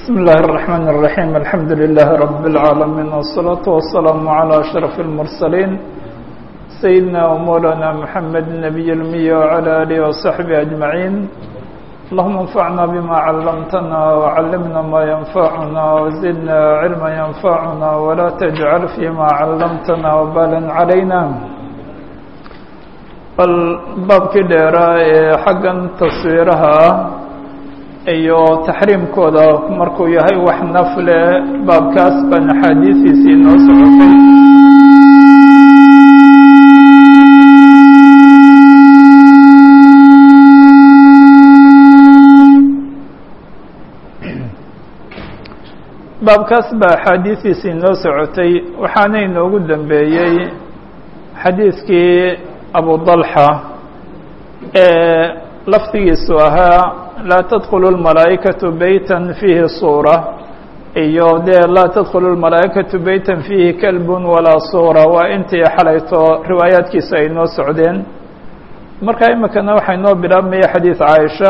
بسم الله الرحمن الرحيم الحمد لله رب العالمين والصلاة والسلام على أشرف المرسلين سيدنا ومولانا محمد النبي المي وعلى آله وصحبه أجمعين اللهم انفعنا بما علمتنا وعلمنا ما ينفعنا وزدنا علما ينفعنا ولا تجعل فيما علمتنا وبالا علينا bal baabkii dheeraa ee xaggan taswiiraha ah iyo taxriimkooda markuu yahay wax nafle baabkaas baan axaadiistiisii inoo socotay baabkaas baa axaadiistiisii inoo socotay waxaana inoogu dambeeyey xadiidkii abu dalxa ee lafdigiisu ahaa laa tadkulu lmalaa'ikatu beytan fiihi suura iyo dee laa tadkulu lmalaa'ikatu beytan fiihi kalbun walaa suura waa intii xalayto riwaayaadkiisa ay noo socdeen marka imikana waxaa inoo bilaabmaya xadiid caaisha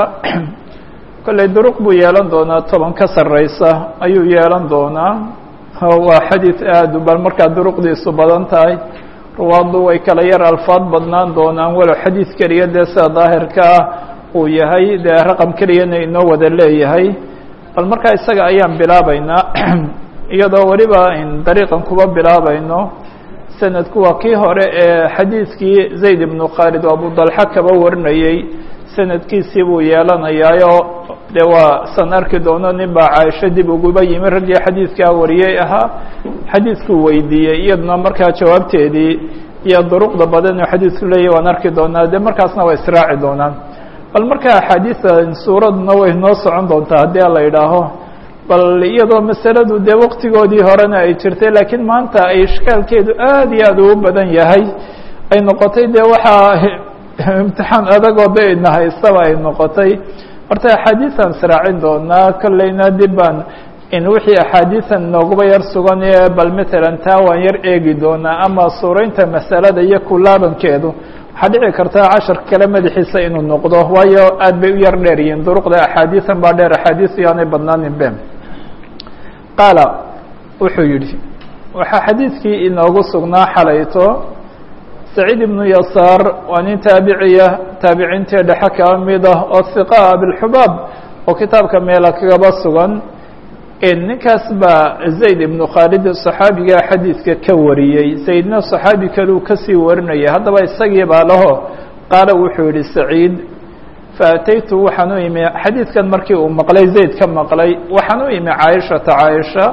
kolley duruq buu yeelan doonaa toban ka sarreysa ayuu yeelan doonaa waa xadiid aada bal markaa duruqdiisu badan tahay ruwaaddu way kala yar alfaad badnaan doonaan walow xadiid keliya dee sida daahirka ah uu yahay dee raqam keliyana inoo wada leeyahay bal markaa isaga ayaan bilaabaynaa iyadoo weliba dariiqan kuba bilaabayno sanadku waa kii hore ee xadiidkii zayd ibnu khaalid oo abu dalxa kaba warinayey sanadkiisii buu yeelanayaayo dee waa san arki doono nin baa caaisho dib uguba yimi raggii xadiidkaa wariyey ahaa xadiidkuu weydiiyey iyaduna markaa jawaabteedii iyo duruqda badan oo xadiidku leeyahy waan arki doonaa dee markaasna waa israaci doonaan bal markaa axaadiida suuraduna way noo socon doontaa haddii la idhaaho bal iyadoo masaladu dee waqtigoodii horena ay jirtay laakiin maanta ay ishkaalkeedu aad iyo aad ugu badan yahay ay noqotay dee waxaa imtixaan adagoo de ina haystaba ay noqotay horta axaadiisan israacin doonaa kolleyna dib baan in wixii axaadiisan nooguba yar sugan ee bal matalan taa waan yar eegi doonaa ama suuraynta masalada iyo kulaabankeedu waxaa dhici karta cashar kale madaxiisa inuu noqdo waayo aad bay u yar dheer yihiin duruqda axaadiisan baa dheer axaadiis yaanay badnaanin be qaala wuxuu yidhi waxaa xadiidkii inoogu sugnaa xalayto saciid ibnu yasaar waa nin taabiciya taabiciintii dhexe kaba mid ah oo hiqa abilxubaab oo kitaabka meela kagaba sugan ninkaas baa zayd ibnu khaalid saxaabiga xadiidka ka wariyey zaydna saxaabi kaleu kasii warinayay haddaba isagii baa laho qaala wuxuu yihi saciid faataytu waxaan u imi xadiidkan markii uu maqlay zayd ka maqlay waxaan u imi caaishata caaisha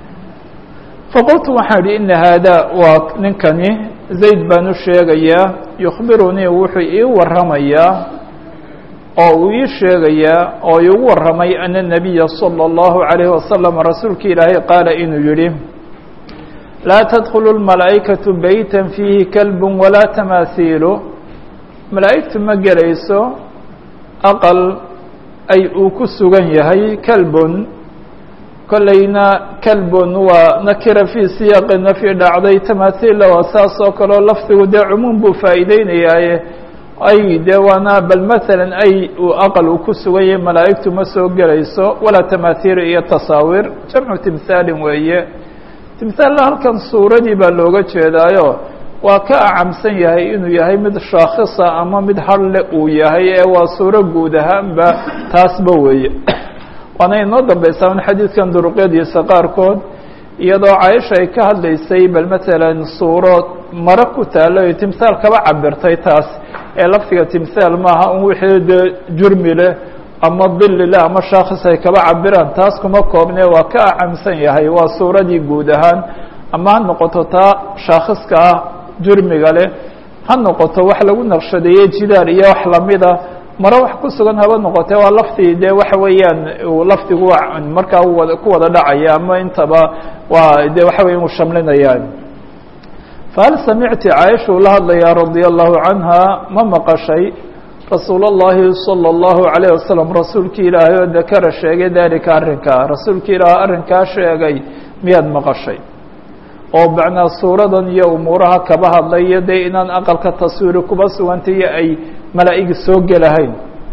faqultu waxaan idhi ina haada waa ninkani zayd baan u sheegayaa yukhbirunii wuxuu ii waramayaa oo uu ii sheegayaa oo iigu warramay ana nabiya salى اllahu عalayh wasalam rasuulka ilaahay qaala inuu yihi laa tadkulu lmalaa'ikatu beyta fiihi kalbu walaa tamaasiilu malaa'igtu ma gelayso aqal ay uu ku sugan yahay kalbun kollayna kalbun waa nakira fii siyaaqi nafyi dhacday tamaasiilla waa saas oo kaleo lafdigu dee cumuum buu faa'iideynayaaye ay dee waana bal maalan ay uu aqal uu ku sugan yahay malaa'igtu ma soo gelayso walaa tamaathiir iyo tasaawiir jamcu timhaalin weeye timhaalla halkan suuradii baa looga jeedaayo waa ka acamsan yahay inuu yahay mid shaakhisa ama mid hadle uu yahay ee waa suuro guud ahaanba taasba weeye waana inoo dambeysaa in xadiidkan duruqyadiisa qaarkood iyadoo caaisha ay ka hadlaysay bal matalan suuro maro ku taalo iyo timhaal kaba cabirtay taas ee lafdiga timhaal maaha un wixii dee jurmi leh ama dili leh ama shaakhis ay kaba cabiraan taas kuma koobne waa ka acamsan yahay waa suuradii guud ahaan ama ha noqoto taa shaakhiska ah jurmiga leh ha noqoto wax lagu naqshadeeyey jidaar iyo wax lamida maro wax ku sugan haba noqotee waa lafdi dee waxa weeyaan lafdigu markaa wada ku wada dhacaya ama intaba waa de waxa weya uu shamlinayaan fahal samicti caaisha uu la hadlayaa radia allahu canha ma maqashay rasuul اllahi salى اllahu عalayه wasalam rasuulki ilaahay oo dakara sheegay dalika arrinkaa rasuulki ilaahay arrinkaa sheegay miyaad maqashay oo macnaa suuradan iyo umuuraha kaba hadlaya dee inaan aqalka taswiiri kuba sugantay iyo ay malaa'igi soo gelahayn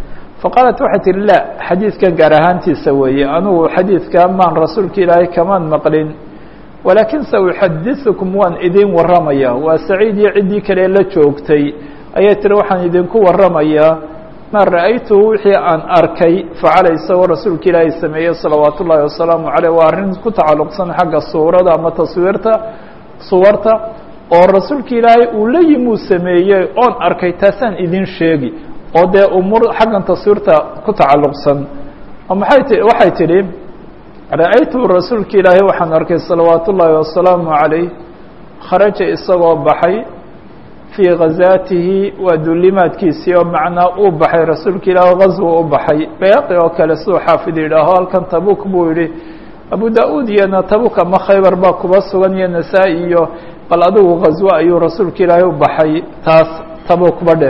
faqaalat waxay tihi la xadiidkan gaar ahaantiisa weeye anugu xadiidka maan rasuulka ilaahay kamaan maqlin walaakin sa uxadiثukum waan idin waramaya waa saciid iyo ciddii kale la joogtay ayay tihi waxaan idinku waramayaa maa ra'aytuhu wixii aan arkay facala isagoo rasuulka ilaahay sameeyey salawaat ullaahi wasalaamu caleyh waa arrin ku tacalluqsan xagga suurada ama taswiirta suwarta oo rasuulka ilaahay uu la yimuu sameeyey oon arkay taasaan idin sheegi oo dee umuur xaggan taswiirta ku tacalluqsan oo maxay ti waxay tidhi ra'aytuhu rasuulka ilaahay waxaan arkay salawaat ullaahi wasalaamu calayh kharaja isagoo baxay fii ghazaatihi waa dulimaadkiisii oo macnaa uu baxay rasuulka ilaah ghazwa u baxay bayaqi oo kale siduu xaafid yidhaaho halkan tabuk buu yihi abu da-uud iyona tabuk ama khaybar baa kuba sugan iyo nasaa-i iyo bal adigu ghazwo ayuu rasuulka ilaahay u baxay taas tabuk badhe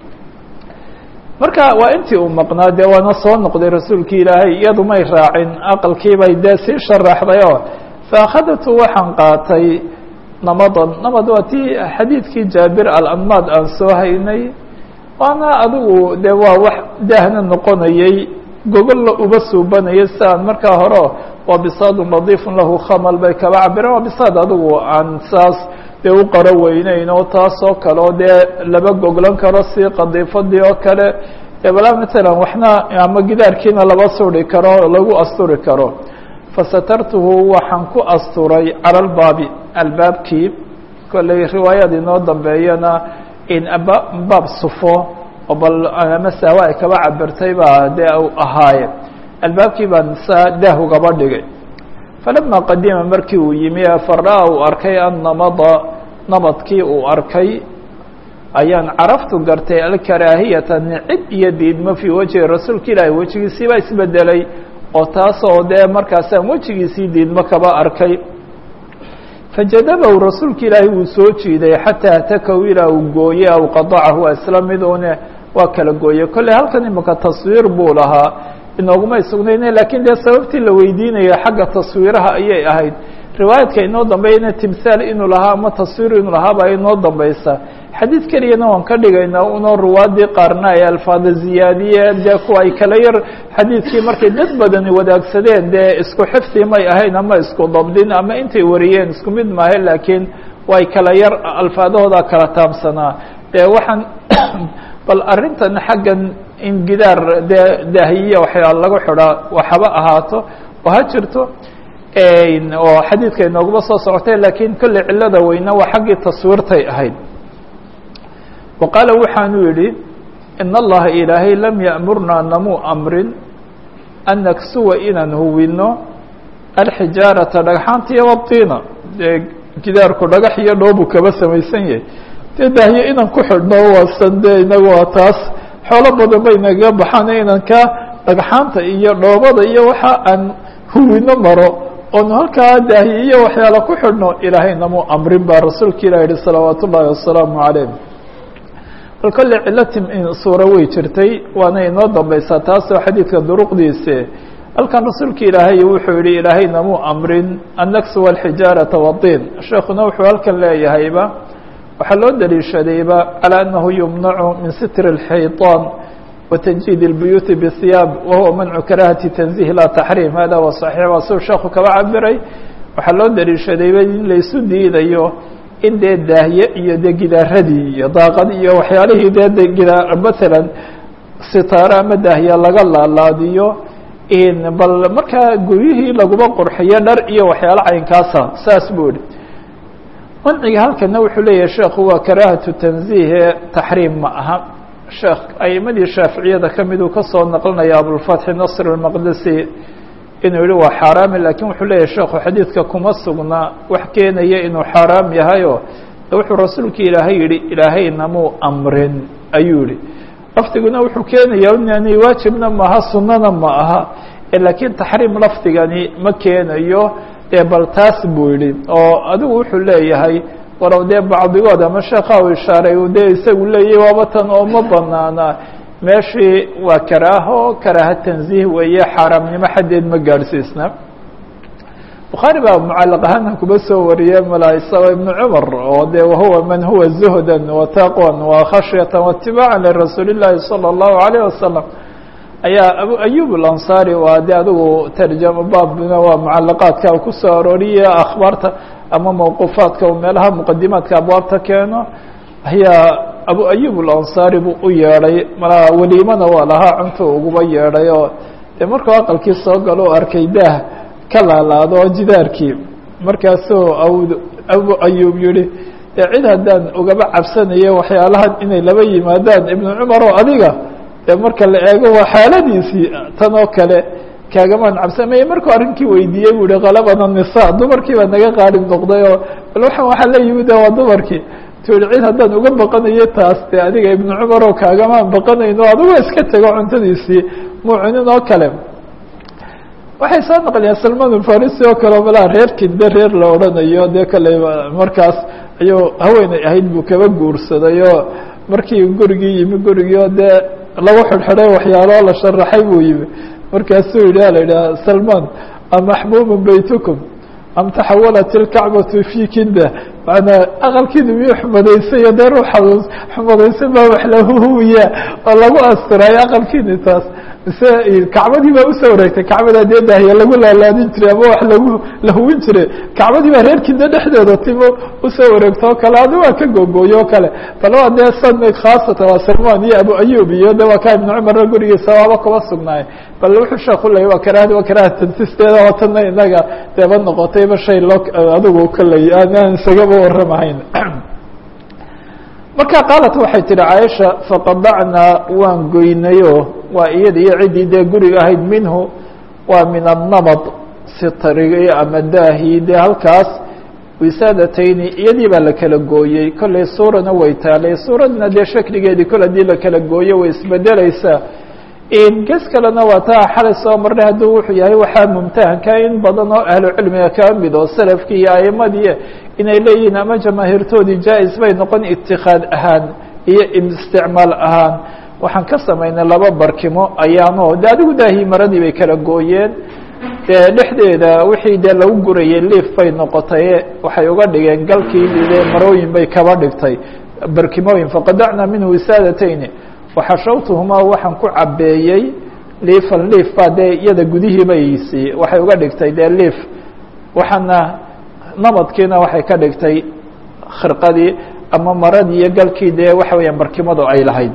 marka waa intii uu maqnaa dee waana soo noqday rasuulki ilaahay iyadu may raacin aqalkiibay dee sii sharaxday oo faakhadatu waxaan qaatay namadan namad waa tii xadiidkii jaabir alanmaad aan soo haynay waana adigu dee waa wax daahna noqonayey gogolla uba suubanayay si aan markaa hore waa bisaadun nadiifun lahu khamal bay kaba cabireen waa bisaad adigu aan saas dee u qaro weyneyn oo taas oo kale oo dee laba goglan karo si qadiifadii oo kale dee balaa matalan waxna ama gidaarkiina laba suri karo lagu asturi karo fasatartuhu waxaan ku asturay cala lbaabi albaabkii kolley riwaayad inoo dambeeyana in baab sufo oo bal ama sahwa ay kaba cabirtay baa dee u ahaaye albaabkii baan saa daah ugaba dhigay falama qadima markii uu yimi fara uu arkay annamada nabadkii uu arkay ayaan caraftu gartay alkaraahiyata nicib iyo diidmo fii wajhi rasuulka ilaahi wejigiisii baa isbedelay oo taasoo dee markaasaan wejigiisii diidmo kaba arkay fajadabahu rasuulka ilaahi wuu soo jiiday xataa takaw ilaa uu gooye aw qadacahu waa isla mid une waa kala gooye kolley halkan imika taswiir buu lahaa inoogumay sugnayne lakiin dee sababtii la weydiinaya xagga taswiiraha ayay ahayd riwaayadka inoo dambeeyana timhaal inuu lahaa ama taswiir inuu lahaaba inoo dambaysa xadiid keliyana waan ka dhigaynaa unoo ruwaadii qaarna ay alfaada ziyaadiyeen dee kuwa ay kala yar xadiidkii markay dad badani wadaagsadeen dee isku xifdi may ahayn ama isku dabdin ama intay wariyeen isku mid maaha laakiin way kala yar alfaadahooda kala taabsanaa dee waxaan bal arrintan xaggan in gidaar dee daahiyiya waxyaa lagu xidhaa waxaba ahaato oo ha jirto oo xadiidka inooguma soo socotay lakiin kolley cilada weyna waa xaggii taswiirtay ahayd wa qaala waxaanu yidhi in allaha ilaahay lam ya'murnaa namuu amrin an naksuwa inaan huwino alxijaarata dhagxaantiiyo wabtiina dee gidaarku dhagax iyo dhoobu kaba samaysan yahay dee daahiye inaan ku xidhno waasan dee inagu waa taas xoolo badan bay nagaga baxaan inaan ka dhagxaanta iyo dhoobada iyo waxa aan huwino maro oonu halkaa daahiye iyo waxyaala ku xidhno ilaahay namuu amrin baa rasuulka ilah yihi salawaat ullaahi wasalaamu calayh bal kolley cilatim suuro way jirtay waana inoo dambaysaa taasoo xadiidka duruqdiise halkan rasuulka ilaahay wuxuu yihi ilaahay namuu amrin an naksuwa alxijaarata wadiin sheekuna wuxuu halkan leeyahayba waxaa loo daliishadayba calى anahu yumnacu min sitr الxayطaan وتجيid الbuyuuti bhiyaab wahuwa mancu karahati tanzih la taxriim hada wa صaxiix waa siu sheeku kaba cabiray waxaa loo daliishadayba in laysu diidayo in dee daahye iyo dee gidaaradii iyo daaqad iyo waxyaalihii dee gidaar matalan sitaaro ama daahye laga laalaadiyo bal markaa guryihii laguma qurxiyo dhar iyo waxyaalo caynkaasa saas buu ihi manciga halkana wuxuu leeyahay sheekhu waa karaahatu tanziihe taxriim ma aha sheekh aimadii shaaficiyada ka miduu kasoo naqlinaya abulfatxi nasr اlmaqdisi inuu yihi waa xaaraami lakin wuxuu leeyahay sheekhu xadiidka kuma sugna wax keenaya inuu xaaraam yahayo wuxuu rasuulka ilaahay yihi ilaahay namuu amrin ayuu yihi lafdiguna wuxuu keenaya inani waajibna maaha sunana ma aha lakiin taxriim lafdigani ma keenayo dee bal taas buu yihi oo adigu wuxuu leeyahay walow dee bacdigood ama sheekha u ishaaray u dee isagu leeyahy waaba tan oo ma banaana meeshii waa karaaho karaaha tanziih weeye xaaraamnimo xaddeed ma gaadhsiisna bukhaari baa mucalaq ahaana kuba soo wariyey malaisaga ibnu cumar oo de wahuwa man huwa zuhda wataqwan wa khashyata waitibaaca lirasuuli llahi salى اllahu alayh wasalam ayaa abu ayub alansaari waa de adigu tarjamo baabna waa mucalaqaadka kusoo arooriya akhbaarta ama mawquufaadka meelaha muqadimaadka abwaabta keeno ayaa abu ayub alansaari buu u yeedhay mala weliimana waa lahaa cuntu uguba yeedhay oo dee markuu aqalkii soo galo o arkay daah ka laalaado oo jidaarkii markaasuu abu ayub yihi dee cid haddaan ugaba cabsanayo waxyaalahan inay laba yimaadaan ibnu cumar oo adiga dee marka la eego waa xaaladiisii tan oo kale kaagamaan cabsamaya markuu arrinkii weydiiyey bu ihi kalabana nisa dumarkii baa naga qaalib noqday oo bal waxaan waxaa la yimid waa dumarkii tu yihi cid haddaan uga baqanayo taas dee adiga ibnu cumar oo kaagamaan baqanayno adigoo iska tego cuntadiisii muu cunin oo kale waxay soo naqliyaan salman alfarisi oo kale malaa reer kinde reer la odhanayo dee kale markaas ayuu haweeney ahayd buu kaba guursaday oo markii gurigii yimi gurigii oo dee lagu xidhxidhay waxyaaloo la sharaxay buu yimi markaasuu yidhi la yidhaha salman amaxmuumun baytukum am taxawalat ilkacbatu fi kinda manaa aqalkiinu miyuu xumadaysayo dee ruux xumadaysan baa wax lahuhuwiya oo lagu astirayo aqalkiini taas mise kacbadii baa usoo wareegtay kacbada dee daahiya lagu laalaadin jiray ama wax lagu lahuwin jiray kacbadii baa reer kinda dhexdeeda timo usoo wareegto o kale adi waa ka googooyo o kale bal waa dee san khaasatan waa salman iyo abu ayub iyo de waa ka ibnu cumarna gurigiisa waaba kuba sugnaay bal wuxuu sheeku leeyay waa karahadi waa karaha tansisteeda oo tanna inaga deeba noqotayba shay loo adigu kaley aanaan isagaba warramahayn marka qaalat waxay tihi caaisha faqadacnaa waan goynayo waa iyada iyo ciddii dee guriga ahayd minhu waa min annamad sitrigi ama daahi dee halkaas wisaadatayni iyadii baa la kala gooyey kollay suurana way taalay suuradna dee shakligeedii kol haddii la kala gooyo way isbedelaysaa ges kalena waa taa xalay soo marnay hadduu wuxuu yahay waxaa mumtahanka in badan oo ahlu cilmiga kaa mid oo salafkii iyo aimadii inay leeyihiin ama jamaahiirtoodii jaa-is bay noqon itikaad ahaan iyo isticmaal ahaan waxaan ka samaynay laba barkimo ayaanoo de adigu daahii maradii bay kala gooyeen dee dhexdeeda wixii dee lagu gurayay liif bay noqotay waxay uga dhigeen galkii de marooyin bay kaba dhigtay barkimooyin faqadacnaa minhu wisaadatayni waxashawtuhumaa waxaan ku cabeeyey liifan liif baa dee iyada gudihii baysi waxay uga dhigtay dee liif waxaana namadkiina waxay ka dhigtay khirqadii ama maradii iyo galkii dee waxa weeyaan barkimadu ay lahayd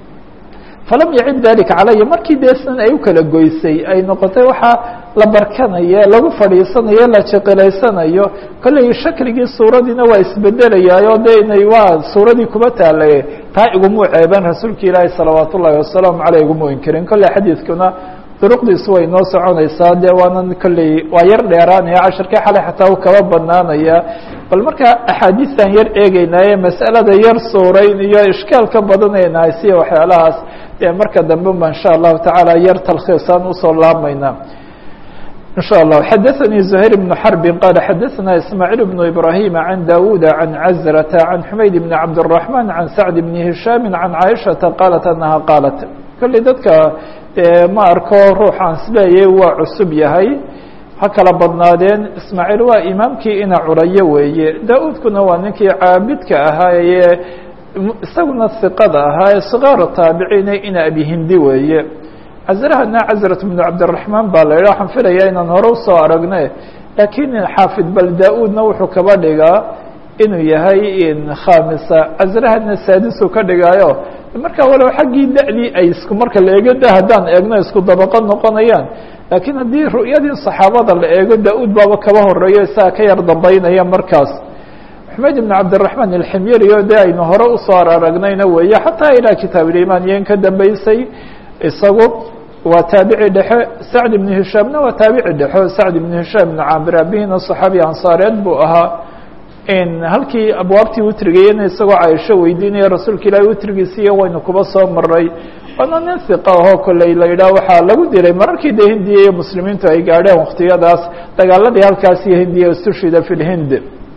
falam yacib dalika calaya markii dee sidan ay u kala goysay ay noqotay waxaa la barkanayo lagu fadhiisanayo la jeqilaysanayo kolley shakligii suuradiina waa isbedelayaayo de inay waa suuradii kuba taalay taa igumuu ceebeen rasuulka ilaahi salawaat ullahi wasalaamu caleyh igumuu inkirin kolley xadiidkuna duruqdiisu way noo soconaysaa dee waanan kolley waa yar dheeraanaya cashirkii xalay xataa u kaba banaanaya bal marka axaadiistan yar eegeynaaye mas'alada yar suurayn iyo ishkaalka badanaynahay siya waxyaalahaas dee marka dambe ba insha allahu tacaala yar talkhiisaan usoo laabmayna in shاء الله xdثnي زهير بن حرب qال xdثna إسماعيل بن إبراهيم عن داود عن عزرة عن حمaيد بن عبد الرحمن عن سعد بن هiشhام عن عائشhaةa qالت أنها qالت kolley dadka ma arko ruux aan isleeyay waa cusub yahay ha kala badnaadeen ismaaعيل waa imaamkii ina curayo weeye da-udkuna waa ninkii caabidka ahaa ee isaguna ثiqada ahaa ee صغاar taabiciine ina abihindi weeye cazrahana cazrat bnu cabdiraxmaan baa la yidha waxaan filayaa inaan hore usoo aragne laakiin xaafid bal da-uudna wuxuu kaba dhigaa inuu yahay khamisa cazrahana saadisu ka dhigaayo marka walow xaggii da-dii ay isku marka la eego da haddaan eegno isku dabaqo noqonayaan laakiin haddii ru'yadii saxaabada la eego da-uud baaba kaba horeeyo isaga ka yar dambaynaya markaas xumayd ibn cabdiraxmaan alximyari o de aynu hore usoo aragnayna weeye xataa ilaa kitaabulimaan iyo in ka dambeysay isagu waa taabici dhexe sacd ibn hishaamna waa taabici dhexo sacd ibn hishaam ibn caamir abihina صaxaabi ansaareed buu ahaa halkii abwaabtii witrigayena isagoo caaisho weydiinaya rasuulka ilaahi witrigiisiiyo waynu kuba soo maray waana nin hiqa ahoo kolley la yidhaah waxaa lagu dilay mararkii dee hindiya iyo muslimiintu ay gaadheen waktiyadaas dagaaladii halkaas iyo hindiya istushhida fi lhind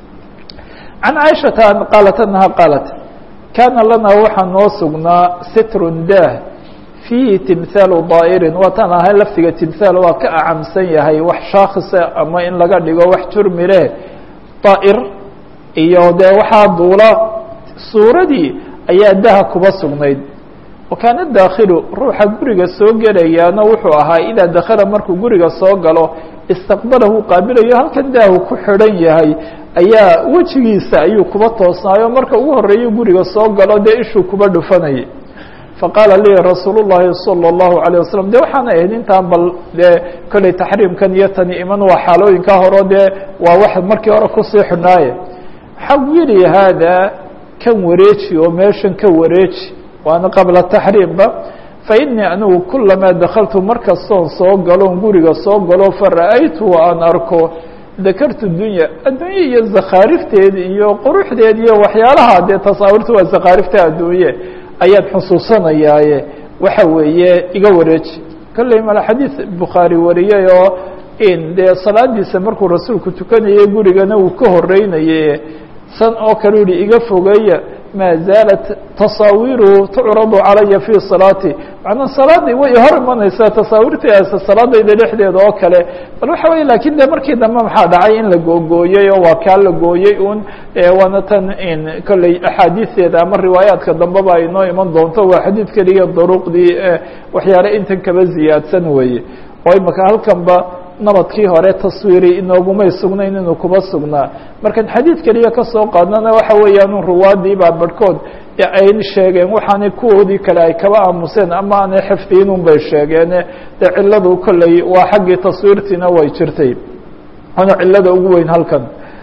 can caaishata qaalat anaha qaalat kaana lana waxaa noo sugnaa sitrun dah fiihi timhaalu daa'irin waataan ahay laftiga timhaal waa ka acamsan yahay wax shaakhisa ama in laga dhigo wax jurmi leh daa'ir iyo dee waxaa duula suuradii ayaa daha kuba sugnayd wakaana daakhilu ruuxa guriga soo gelayaana wuxuu ahaa idaa dakala markuu guriga soo galo istaqbalahu qaabilayo halkan daahu ku xidhan yahay ayaa wejigiisa ayuu kuba toosnaayo marka ugu horeeyo guriga soo galo dee ishuu kuba dhufanayay faqaala lii rasuul llahi salى اllahu alيه wasalam de waxaana ahayd intaan bal dee kolley taxriimkan iyo tani iman waa xaalooyinkaa horo dee waa wax markii hore kusii xidhnaaye xawili haada kan wareeji oo meeshan ka wareeji waana qabla taxriimba fainii anigu kulamaa dakaltu markastoon soo galoon guriga soo galo fara'aytu aan arko dakartu dunya adduunye iyo zakhaarifteed iyo quruxdeed iyo waxyaalaha dee tasaawirta waa zakhaarifta adduunye ayaan xusuusanayaaye waxa weeye iga wareeji kolley mala xadiid bukhaari wariyey oo in dee salaadiisa markuu rasuulku tukanayay gurigana uu ka horeynaye san oo kale u yihi iga fogeeya maa zaalat tasaawiru tucradu calaya fii salaati macnaa salaadii way hor imanaysaa tasaawirtaas salaadayda dhexdeeda oo kale bal waxa weye lakin de markii dambe maxaa dhacay in la googooyey oo waa kaa la gooyey un waana tan in kolley axaadiisteeda ama riwaayaadka dambeba ay noo iman doonto waa xadiid keliya daruqdii waxyaale intan kaba ziyaadsan weeye oo imaka halkanba nabadkii hore taswiiri inoogumay sugnayn inuu kuba sugnaa markaan xadiid keliya kasoo qaadnana waxa weeyaan ruwaadii baa barhkood ay sheegeen waxaanay kuwoodii kale ay kaba aamuseen ama aanay xifdiyin un bay sheegeene dee ciladu kolley waa xaggii taswiirtiina way jirtay waana cilada ugu weyn halkan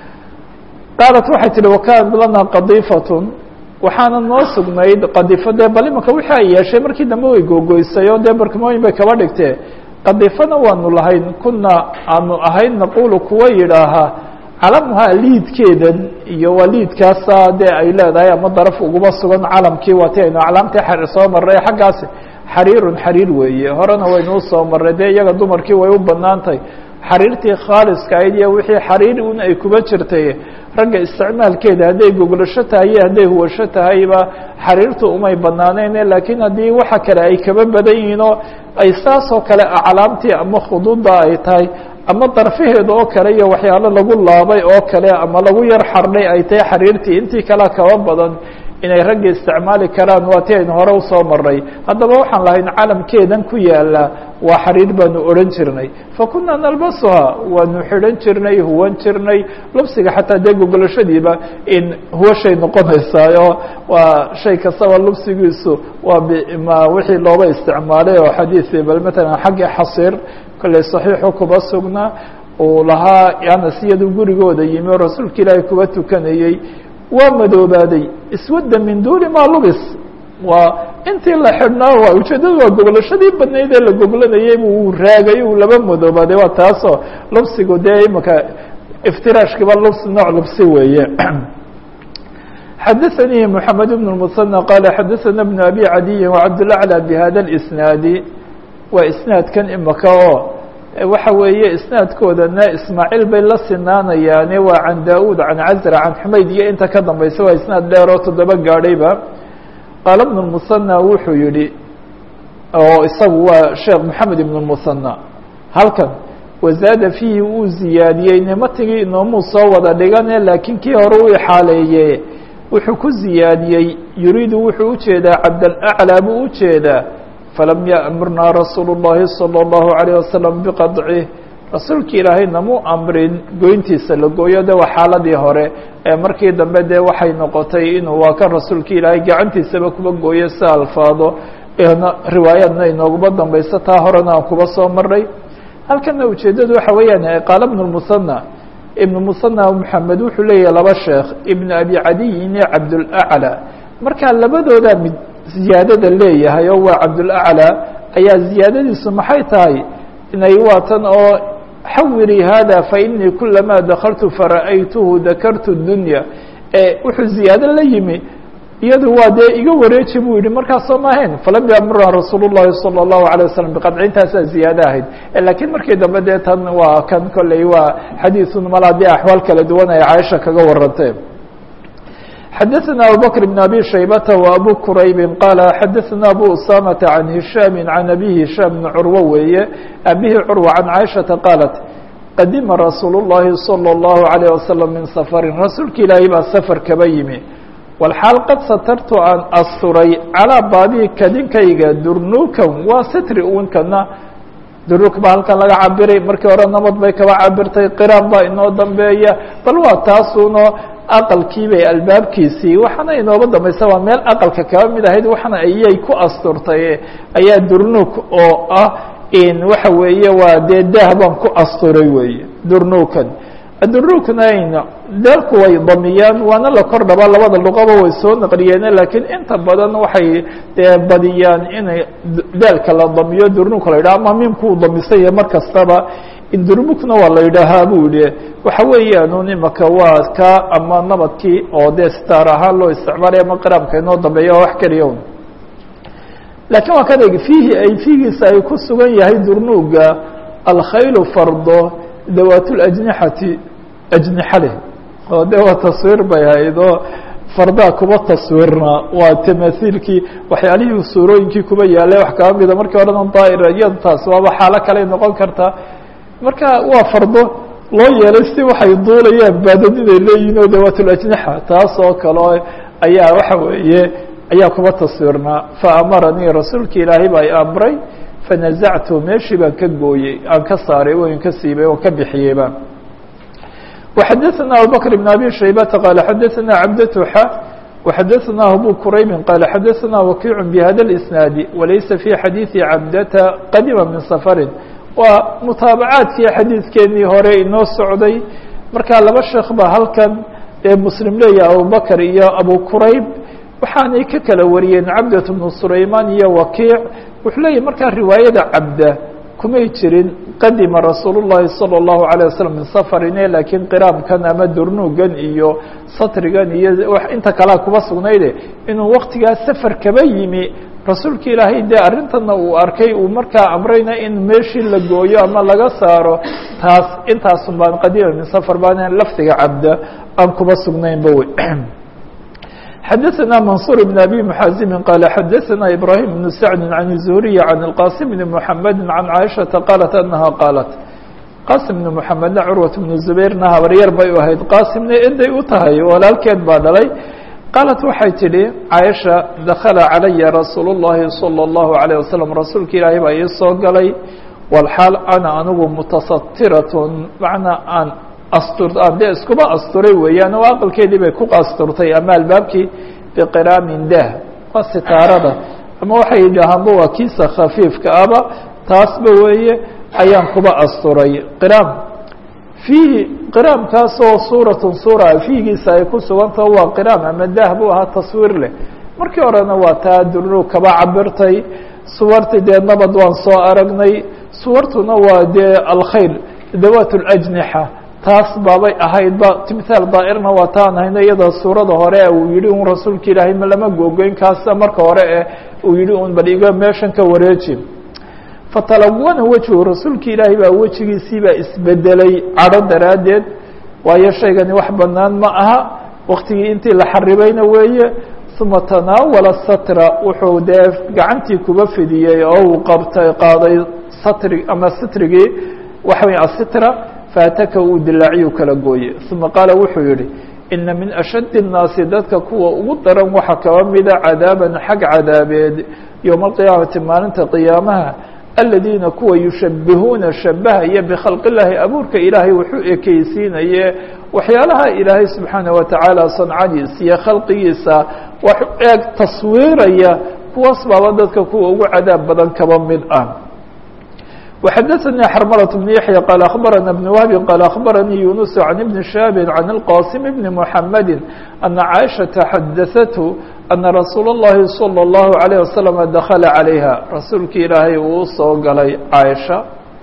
qaalat waxay tihi wakanat lana qadiifatun waxaana noo sugnayd qadiifo dee bal imaka wixii ay yeeshay markii dambe way googoysay oo dee barkimooyin bay kaba dhigtee qadiifana waanu lahayn kuna aanu ahayn naqulu kuwa yidhaahaa calamuhaa liidkeedan iyo waa liidkaasa dee ay leedahay ama daraf uguma sugan calamkii waati aynu aclaamtii xariir soo marray xaggaasi xariirun xariir weeye horena waynuu soo marray dee iyaga dumarkii way u banaan tahay xariirtii khaaliska ahayd iyo wixii xariir un ay kuba jirtay ragga isticmaalkeeda hadday goglasho tahay iyo hadday huwasho tahayba xariirtu umay banaaneyne laakiin haddii waxa kale ay kaba badan yihiin oo ay saasoo kale aclaamtii ama khuduudda ay tahay ama darfaheeda oo kale iyo waxyaalo lagu laabay oo kale ama lagu yar xardhay ay tahay xariirtii intii kalea kaba badan inay ragga isticmaali karaan waa ti aynu hore usoo maray haddaba waxaan lahayn calamkeedan ku yaala waa xariir baanu odhan jirnay fakunaa nalbasuhaa waanu xidhan jirnay huwan jirnay lubsiga xataa dee gogolashadiiba in huwashay noqonaysaayo waa shay kastaba lubsigiisu waa bm wixii looba isticmaalay oo xadiisi bal matalan xaggii xasiir kolley saxiixu kuba sugnaa uu lahaa anas iyadu gurigooda yimi oo rasuulka ilaahay kuba tukanayey waa madoobaaday iswadda min duuni maa lubis waa intii la xidhnaa waa ujeeddadu waa goglashadii badnayd ee la goglanayay uu raagay uu laba madoobaaday waa taasoo lubsigu dee imaka iftiraashkiba lubs nooc lubsi weeye xadaثanii mحamed بن المثنى qala xadaثana بن abi cadiyi وcabdالأعlى bhada الإsnaadi waa isnaadkan imaka oo waxa weeye isnaadkoodana ismaaciil bay la sinaanayaane waa can da-ud can cazra can xumayd iyo inta ka dambaysa waa isnaad dheer oo toddoba gaadhayba qaala ibn الmusanى wuxuu yihi oo isagu waa sheekh moxamed ibn الmusanى halkan wazaada fiihi uu ziyaadiyey nimatigii inoomuu soo wada dhigane laakiin kii hore u ixaaleeye wuxuu ku ziyaadiyey yuriidu wuxuu ujeedaa cabdalأclى buu ujeedaa falam yأmurnaa rasuulu الlahi salى الlahu عalيه wasalam biqadcih rasuulki ilaahay namuu amrin goyntiisa la gooyo de waa xaaladii hore ee markii dambe dee waxay noqotay inuu waa kan rasuulka ilaahay gacantiisaba kuba gooyo si alfaado riwaayaadna inooguma dambayso taa horena aan kuba soo maray halkana ujeeddadu waxa weeyaan qaala ibn الmusanى ibn musanى moxamed wuxuu leeyahay laba sheekh ibn abi cadiyin iyo cabdulأclى markaa labadoodaa mid ziyaadada leeyahay oo waa cabdulأclى ayaa ziyaadadiisu maxay tahay inay waa tan oo xawiri hada fainii kulamaa dakaltu fara'aytuhu dakartu dunya wuxuu ziyaado la yimi iyadu waa dee iga wareeji buu yihi markaasoo ma ahayn falam yamurna rasuul الlahi salى الlahu عalيه wasalam biqadci intaasaa ziyaado ahayd lakiin markii dambe dee tan waa kan kolley waa xadiiثun mala dee axwaal kala duwan ay caaisha kaga warantee xadaثna abubكر بن abي شhaybة وabو qrayb qال xadaثna abو usamة عan هiشhاm عan abي هiشhاm بن curwo weeye abihi curوة عan caiشhaةa qاaلت qadima rasuul الlahi صلى الlaهu عalيه wasaلم min sفri rasuulka ilaahay baa sfr kaba yimi walxaal qad satartu aan asturay calaa baabii kadinkayga durnuukan waa sitri unkana durnuuk baa halkan laga cabiray markii hore nabad bay kaba cabirtay qiraan baa inoo dambeeya bal waa taasuno aqalkiibay albaabkiisii waxaana inooga dambaysa waa meel aqalka kaba mid ahayd waxana ayay ku asturtay ayaa durnuuk oo ah in waxa weeye waa dee daah baan ku asturay weeye durnuukan durnuukna daalku way damiyaan waana la kor dhaba labada luqaba way soo naqliyeene laakiin inta badan waxay dee badiyaan inay daalka la damiyo durnuuka la yidhaha ama mimkuu damisaya mar kastaba durmukna waa la yidhaahaa buu yihi waxa weeyaan imaka waa ka ama nabadkii oo dee sitaar ahaan loo isticmaalaya ama qiraamka inoo dambeeya wax keliya un lakiin waa kan eg fiihi ay fiigiisa ay ku sugan yahay durnuuga alkhaylu fardo dawaat lajnixati ajnixa leh oo de waa taswiir bay ahayd oo fardaa kuba taswirna waa tamahiilkii waxyaalihii suurooyinkii kuba yaalay wax kaba mida markii odhana daa'ira iyado taas waaba xaalo kale noqon kartaa marka waa fardo loo yeelay si waxay duulayaan baadad inay leeyihin oo dawaat lajnixa taas oo kale ayaa waxa weeye ayaa kuba taswirnaa faamaranii rasuulki ilaahay baa i amray fanazactu meeshii baan ka gooyey aan ka saaray wayn ka siibay oo ka bixiyeyba وxadثna abubكر بن abي شhaybةa qال xadثna cabdة xa وxadثna abu quraybi qال xadثna wakiع bhada الإsناaد walaysa في xadيiثi cabdةa qadima min sفri waa mutaabacaadkii xadiidkeenii hore inoo socday markaa laba sheekh ba halkan ee mslim leeyaha abubakr iyo abu qurayb waxaanay ka kala wariyeen cabdة بن sulayman iyo wakiic wuxuu leeyahy markaa riwaayada cabda kumay jirin qadima rasuul الlahi salى الlahu عalيه waslم min safarine laakiin qiraamkan ama durnuugan iyo satrigan iyo inta kalea kuba sugnayde inuu waktigaa safar kaba yimi rasuulka ilaahay dee arrintana uu arkay uu markaa amrayna in meeshii la gooyo ama laga saaro taas intaasun baan qadima min safar baan lafdiga cabda aan kuba sugnaynba wey xadثna maنصuر بن أbي محaزم qال xadثna إبراهيم بن سعد عن الزهري عن القاسم بن محمد عن عائشhaةa qالت أنها qاaلت qاsم بن محمedna curwaة بن زبيرna habaryar bay u ahayd qاsimna eday u tahay walaalkeed baa dhalay qaalat waxay tidhi caaisha dakla calaya rasuul الlahi salى الlahu عalيه waslم rasuulka ilaahay baa ii soo galay wlxaal ana anigu mutasatiraة macnaa aan astur aan dee iskuba asturay weeyaan oo aqalkeedii bay ku asturtay ama albaabkii biqiraamin dah waa sitaarada ama waxay yidhaahaanba waa kiisa khafiifka aba taasba weeye ayaan kuba asturay qiraam fiihi qiraamkaasoo suuratun suura fiigiisa ay ku sugantaho waa qiraam ama dah buu ahaa taswiir leh markii horena waa taa durnu kaba cabirtay suwarti dee nabad waan soo aragnay suwartuna waa dee alkhayr dawaat اlajnixa taas baabay ahaydba timhaal daa'irna waa taan hayno iyadoo suurada hore uu yihi un rasuulka ilaahay ma lama googoyn kaasa marka hore eh uu yihi un bal iga meeshan ka wareeji fatalawana wejhu rasuulka ilaahay baa wejigiisii baa isbedelay cadho daraaddeed waayo shaygani wax banaan ma aha waktigii intii la xaribayna weeye uma tanaawala satra wuxuu dee gacantii kuba fidiyey oo uu qabtay qaaday satri ama sitrigii waxa wey asitra faataka uu dilaaciyu kala gooye uma qaala wuxuu yihi ina min ashaddi الnaasi dadka kuwa ugu daran waxaa kaba mida cadaaban xag cadaabeed yowma alqiyaamati maalinta qiyaamaha aladiina kuwa yushabihuuna shabahaya bikhalqi اllaahi abuurka ilaahay wuxuu ekeysiinaye waxyaalaha ilaahay subxaanaه watacaala sancadiisa iyo khalqigiisa wax eeg taswiiraya kuwaas baaba dadka kuwa ugu cadaab badan kaba mid ah وxdثnي xرملة بن يحيى قال أخبرنا بن وهب قال أخبرني يونس عن بن شهاب عن القاسم بن محمد أن عائشة xdثته أن رsuuل اللhi صلى الله عليه وسلم دخل عليها رasuulki ilaahay uu soo galay عائشha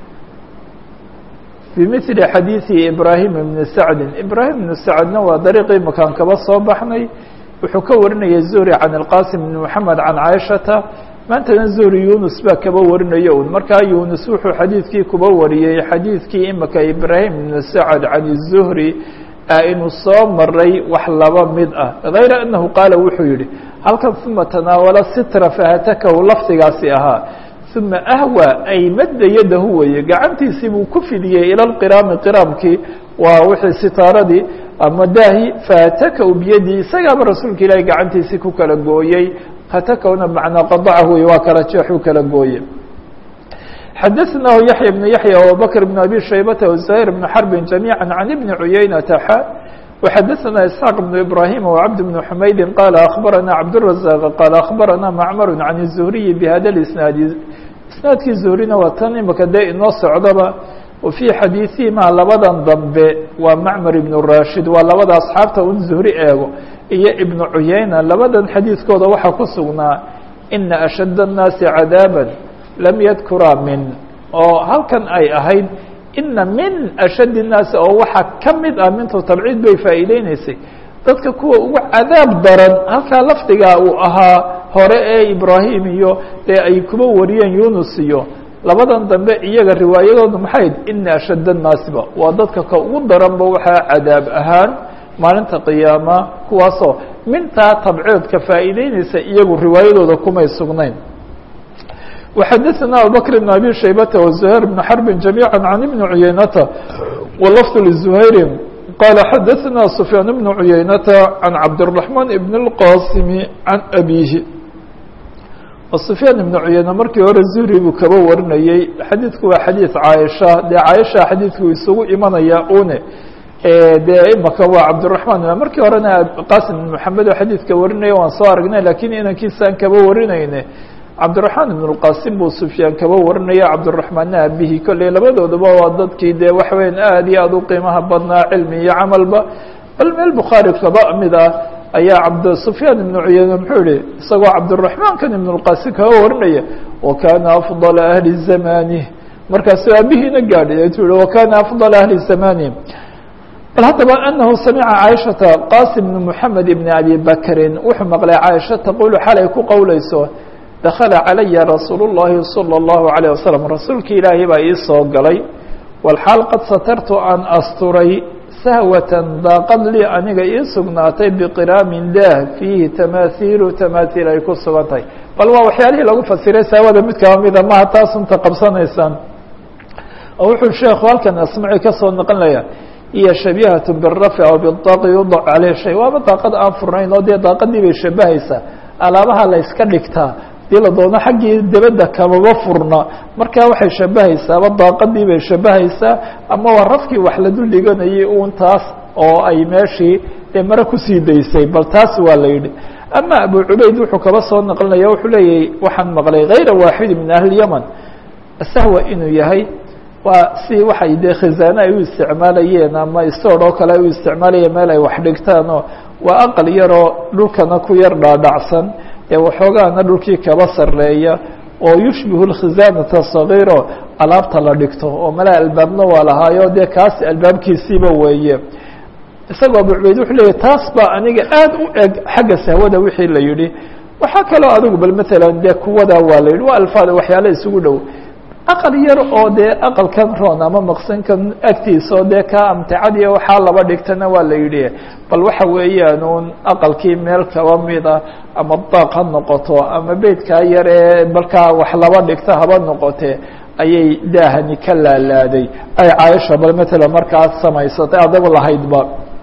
بمثل xadيiث إبراهيم بن سعد إبراهيم بن سعدna waa dريqii makaan kaba soo baxnay wuxuu ka warinaya زهري عن القاسم بن محمد عن عائشhaةa maantana zuhri yunus baa kaba warinayo un markaa yunus wuxuu xadiidkii kuba wariyey xadiidkii imika ibraahim ibnu sacad can الzuhri inuu soo maray wax laba mid ah hayra anahu qaala wuxuu yihi halkan uma tanaawala sitra fahatakahu lafdigaasi ahaa uma ahwa ay madda yadahu weye gacantiisii buu ku fidiyey ila lqiraami qiraamkii waa wixii sitaaradii ama daahi fahatakaw biyadii isagaaba rasuulka ilaahi gacantiisii ku kala gooyey hatakawna bmacnaa qadacahu waa kala jeexuu kala gooye xadaثnahu yaحya بن yaحya abubakr بn abi shaybata وزahيr بn xrbi جamيعا عan ibni cuyaynata xa وxadaثna isxaaq بn ibrahim وcabd بn xumaydi qala akhbarana cabdالرaزاq qala akhbarana macmar can الزhriyi bhada اisnaadi isnaadkii zuhrina waa tan imika dee inoo socdaba wafii xadiiثihima labadan dambe waa macmar ibn rashid waa labada asxaabta un zuhri eego iyo ibnu cuyayna labadan xadiidkooda waxaa ku sugnaa ina ashadd الnaasi cadاabا lam yadkuraa min oo halkan ay ahayd ina min ashadd الnaasi oo waxaa ka mid ah mintu tabciid bay faa'iideyneysay dadka kuwa ugu cadaab daran halkaa lafdigaa uu ahaa hore ee ibraahim iyo dee ay kuba wariyeen yunus iyo labadan dambe iyaga riwaayadooda maxayd ina ashadd الnaasiba waa dadka ka ugu daranba waxaa cadaab ahaan maalinta qiyaama kuwaasoo mintaa tabceedka faa'iideyneysa iyagu riwaayadooda kumay sugnayn وxadaثna abubakr بn abi shaybata وزuhayr بn xrbi جamيعا عan ibni cuyaynata wlfظ لزuhayri qala xadaثna سfyaan بn cuyaynata عan cabdالرaحman بn الqasim عan abihi سfyaan ibn cuyayna markii hore zuhri buu kaba warinayey xadiidku waa xadiiث caaisha dee caaisha xadiidku isugu imanaya une dee imaka waa cabdالرaحman markii horena qasim بn mحamed oo xadiidka warinaya waan soo aragnay lakin inankiisaan kaba warinayne cabdالرaحmaan ibn الqasim buu sufyaan kaba warinaya cabdالرaحmaanna abihi kolley labadoodaba waa dadkii dee waxa weyan aad iyo aad u qiimaha badnaa cilmi iyo camalba bal meel bukhaari kaba mid ah ayaa cabd sufyaan ibn cuyayne muxuu yihi isagoo cabdالرaحmaankan ibn الqasim kaba warinaya wakana afضل ahli zamani markaasuu abihiina gaadhay tu yihi wakana afضل ahli zamani bal haddaba anahu samica caaishata qasim bn mحamed ibn abi bakrin wuxuu maqlay caaisha taqulu xalay ku qowleyso dakala calaya rasuulu اllahi salى اllahu عalيه wasalam rasuulki ilaahay baa ii soo galay walxaal qad satartu aan asturay sahwatan daaqad lii aniga ii sugnaatay biqiraamin daah fiihi tamahiilu tamahiil ay ku sugan tahay bal waa waxyaalihii lagu fasiray sahwada mid kaba mida maha taasunta qabsanaysaan oo wuxuu sheekhu halkan asmaci kasoo noqonaya iyo shabiihaة birafci aw bidaaqi yudac caleyh shay waaba daaqad aan furnayn oo dee daaqadii bay shabahaysaa alaabaha la yska dhigtaa dii la doono xaggii debedda kamaba furna markaa waxay shabahaysaaba daaqadii bay shabahaysaa ama waa rafkii wax la dul dhiganayay un taas oo ay meeshii dee mare kusii daysay bal taas waa la yidhi ama abu cubayd wuxuu kaba soo naqlinaya wuxuu leeyahy waxaan maqlay hayra waaxidi min ahli yaman sahwa inuu yahay waa si waxay dee khizaane ay u isticmaalayeen ama stoor oo kale ay u isticmaalayeen meel ay wax dhigtaan oo waa aqal yaroo dhulkana ku yar dhaadhacsan ee waxoogaana dhulkii kaba sareeya oo yushbihu lkhizaanata sagiiro alaabta la dhigto oo malaa albaabna waa lahaayo dee kaas albaabkiisiiba weeye isagoo abu cubayd wuxuu leeyahy taas baa aniga aad u eg xagga sahwada wixii la yidhi waxaa kaloo adigu bal matalan dee kuwadaa waa la yidhi waa alfaada waxyaala isugu dhow aqal yar oo dee aqalkan roon ama maqsinkan agtiisa oo dee ka amticadiya waxaa laba dhigtana waa la yidhi bal waxa weeyaan un aqalkii meel kaba mida ama daaq ha noqoto ama beydkaa yar ee markaa wax laba dhigta haba noqote ayay daahani ka laalaaday ay caaisha bal matalan markaas samaysatay adagu lahaydba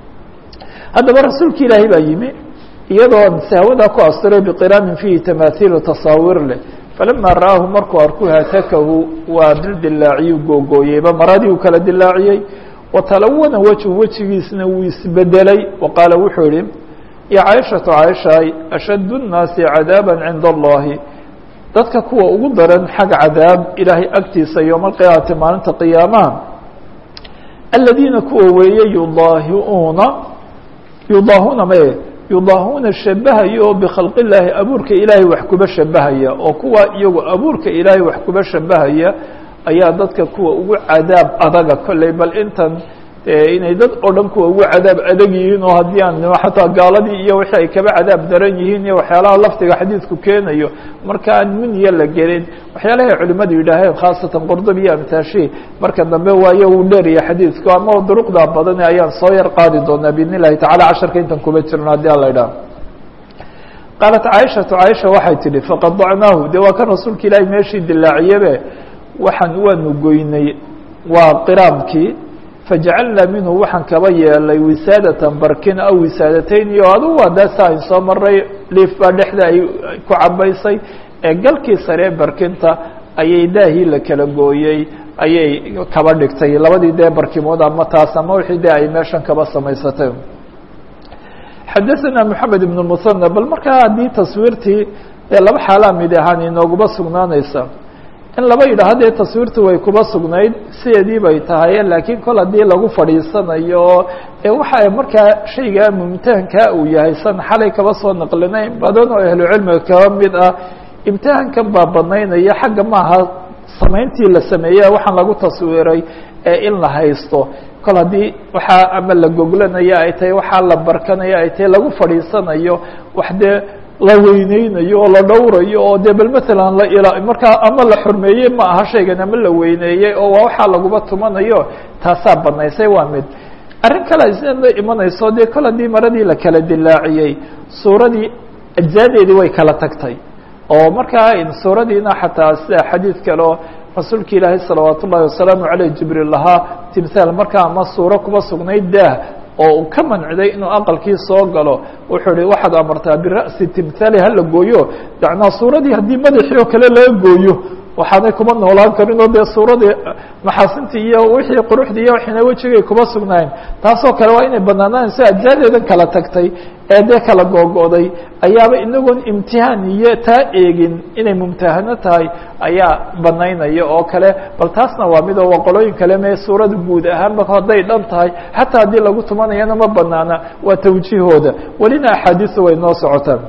haddaba rasuulka ilaahay baa yimi iyadoo sahwada ku asturay biqiraamin fiihi tamahiilu tasaawiir leh falama ra'aahu markuu arku hatakahu waa dildilaaciyu googooyeyba maradii uu kala dilaaciyey watalawana wejhu wejigiisna wuu isbedelay wa qaala wuxuu yihi ya caaishatu caaishaay ashaddu nnaasi cadaaba cinda allahi dadka kuwa ugu daran xag cadaab ilaahay agtiisa yowma alqiyaamati maalinta qiyaamaha aladiina kuwa weeye yudaahiuuna yudaahuuna maye yudaahuuna shabahaya oo bikhalqi illaahi abuurka ilaahay wax kuba shabahaya oo kuwa iyagu abuurka ilaahay wax kuba shabahaya ayaa dadka kuwa ugu cadaab adaga kolley bal intan inay dad oo dhan kuwa ugu cadaab adag yihiin oo haddii aan xataa gaaladii iyo wixii ay kaba cadaab daran yihiin iyo waxyaalaha laftiga xadiidku keenayo marka aan muniya la gelin waxyaalahay culimadu yidhaaheen khaasatan qurdubi iyo amtaashi marka dambe waayo uu dheeraya xadiidku ama duruqda badan ayaan soo yar qaadi doonaa biidn illahi tacala casharka intan kuba jirno haddii ala idhaah qaalat caaishatu caaisha waxay tidhi faqadacnaahu de waa kan rasuulka ilaahay meeshii dilaaciyabe waxaan waanu goynay waa qiraamkii fajacalnaa minhu waxaan kaba yeelay wisaadatan barkin aw wisaadatayn iyo adugu waa daasa ayn soo maray liif baa dhexda ay ku cabaysay ee galkii saree barkinta ayay daahii la kala gooyey ayay kaba dhigtay labadii dee barkimood ama taas ama wixii dee ay meeshan kaba samaysatay xadaثna mحamed ibn musanى bal markaa haddii taswiirtii dee laba xaalaa mid ahaan inooguma sugnaanaysa in laba yidhaaho dee taswiirtu way kuba sugnayd sideedii bay tahay laakiin kol haddii lagu fadhiisanayo ee waxa markaa shayga mumtahankaa uu yahay san xalay kaba soo naqlinayn badan oo ahlucilmiga kaba mid ah imtixaankan baa banaynaya xagga maaha samayntii la sameeye waxaan lagu taswiiray ee in la haysto kol haddii waxaa ama la goglanaya ay tahay waxaa la barkanaya ay tahay lagu fadhiisanayo wax dee la weyneynayo oo la dhowrayo oo dee bal matalan la ila markaa ama la xurmeeyey ma aha shaygan ama la weyneeyey oo waa waxaa laguba tumanayo taasaa banaysay waa mid arrin kale isna la imanayso dee kol haddii maradii la kala dilaaciyey suuradii ajzaadeedii way kala tagtay oo markaa suuradiina xataa sida xadiid kale oo rasuulka ilaahay salawaat ullahi wasalaamu aleyh jibriil lahaa timhaal markaa ama suuro kuba sugnayd daah oo uu ka manciday inuu aqalkii soo galo wuxuu hi waxaad amartaa bira'si timhaali hala gooyo macnaa suuradii haddii madaxii oo kale laga gooyo waxaanay kuma noolaan karin oo dee suuradii maxaasintii iyo wixii quruxdii iyo waxina wejigay kuma sugnayn taasoo kale waa inay banaanaanayso ajaadeedan kala tagtay ee dee kala googo'day ayaaba inagoon imtihaan iyo taa eegin inay mumtahano tahay ayaa banaynaya oo kale bal taasna waa mid oo waa qolooyin kale mee suurada guud ahaanba hadday dhan tahay xataa haddii lagu tumanayana ma banaana waa tawjiihooda welina axaadiisu way noo socotaan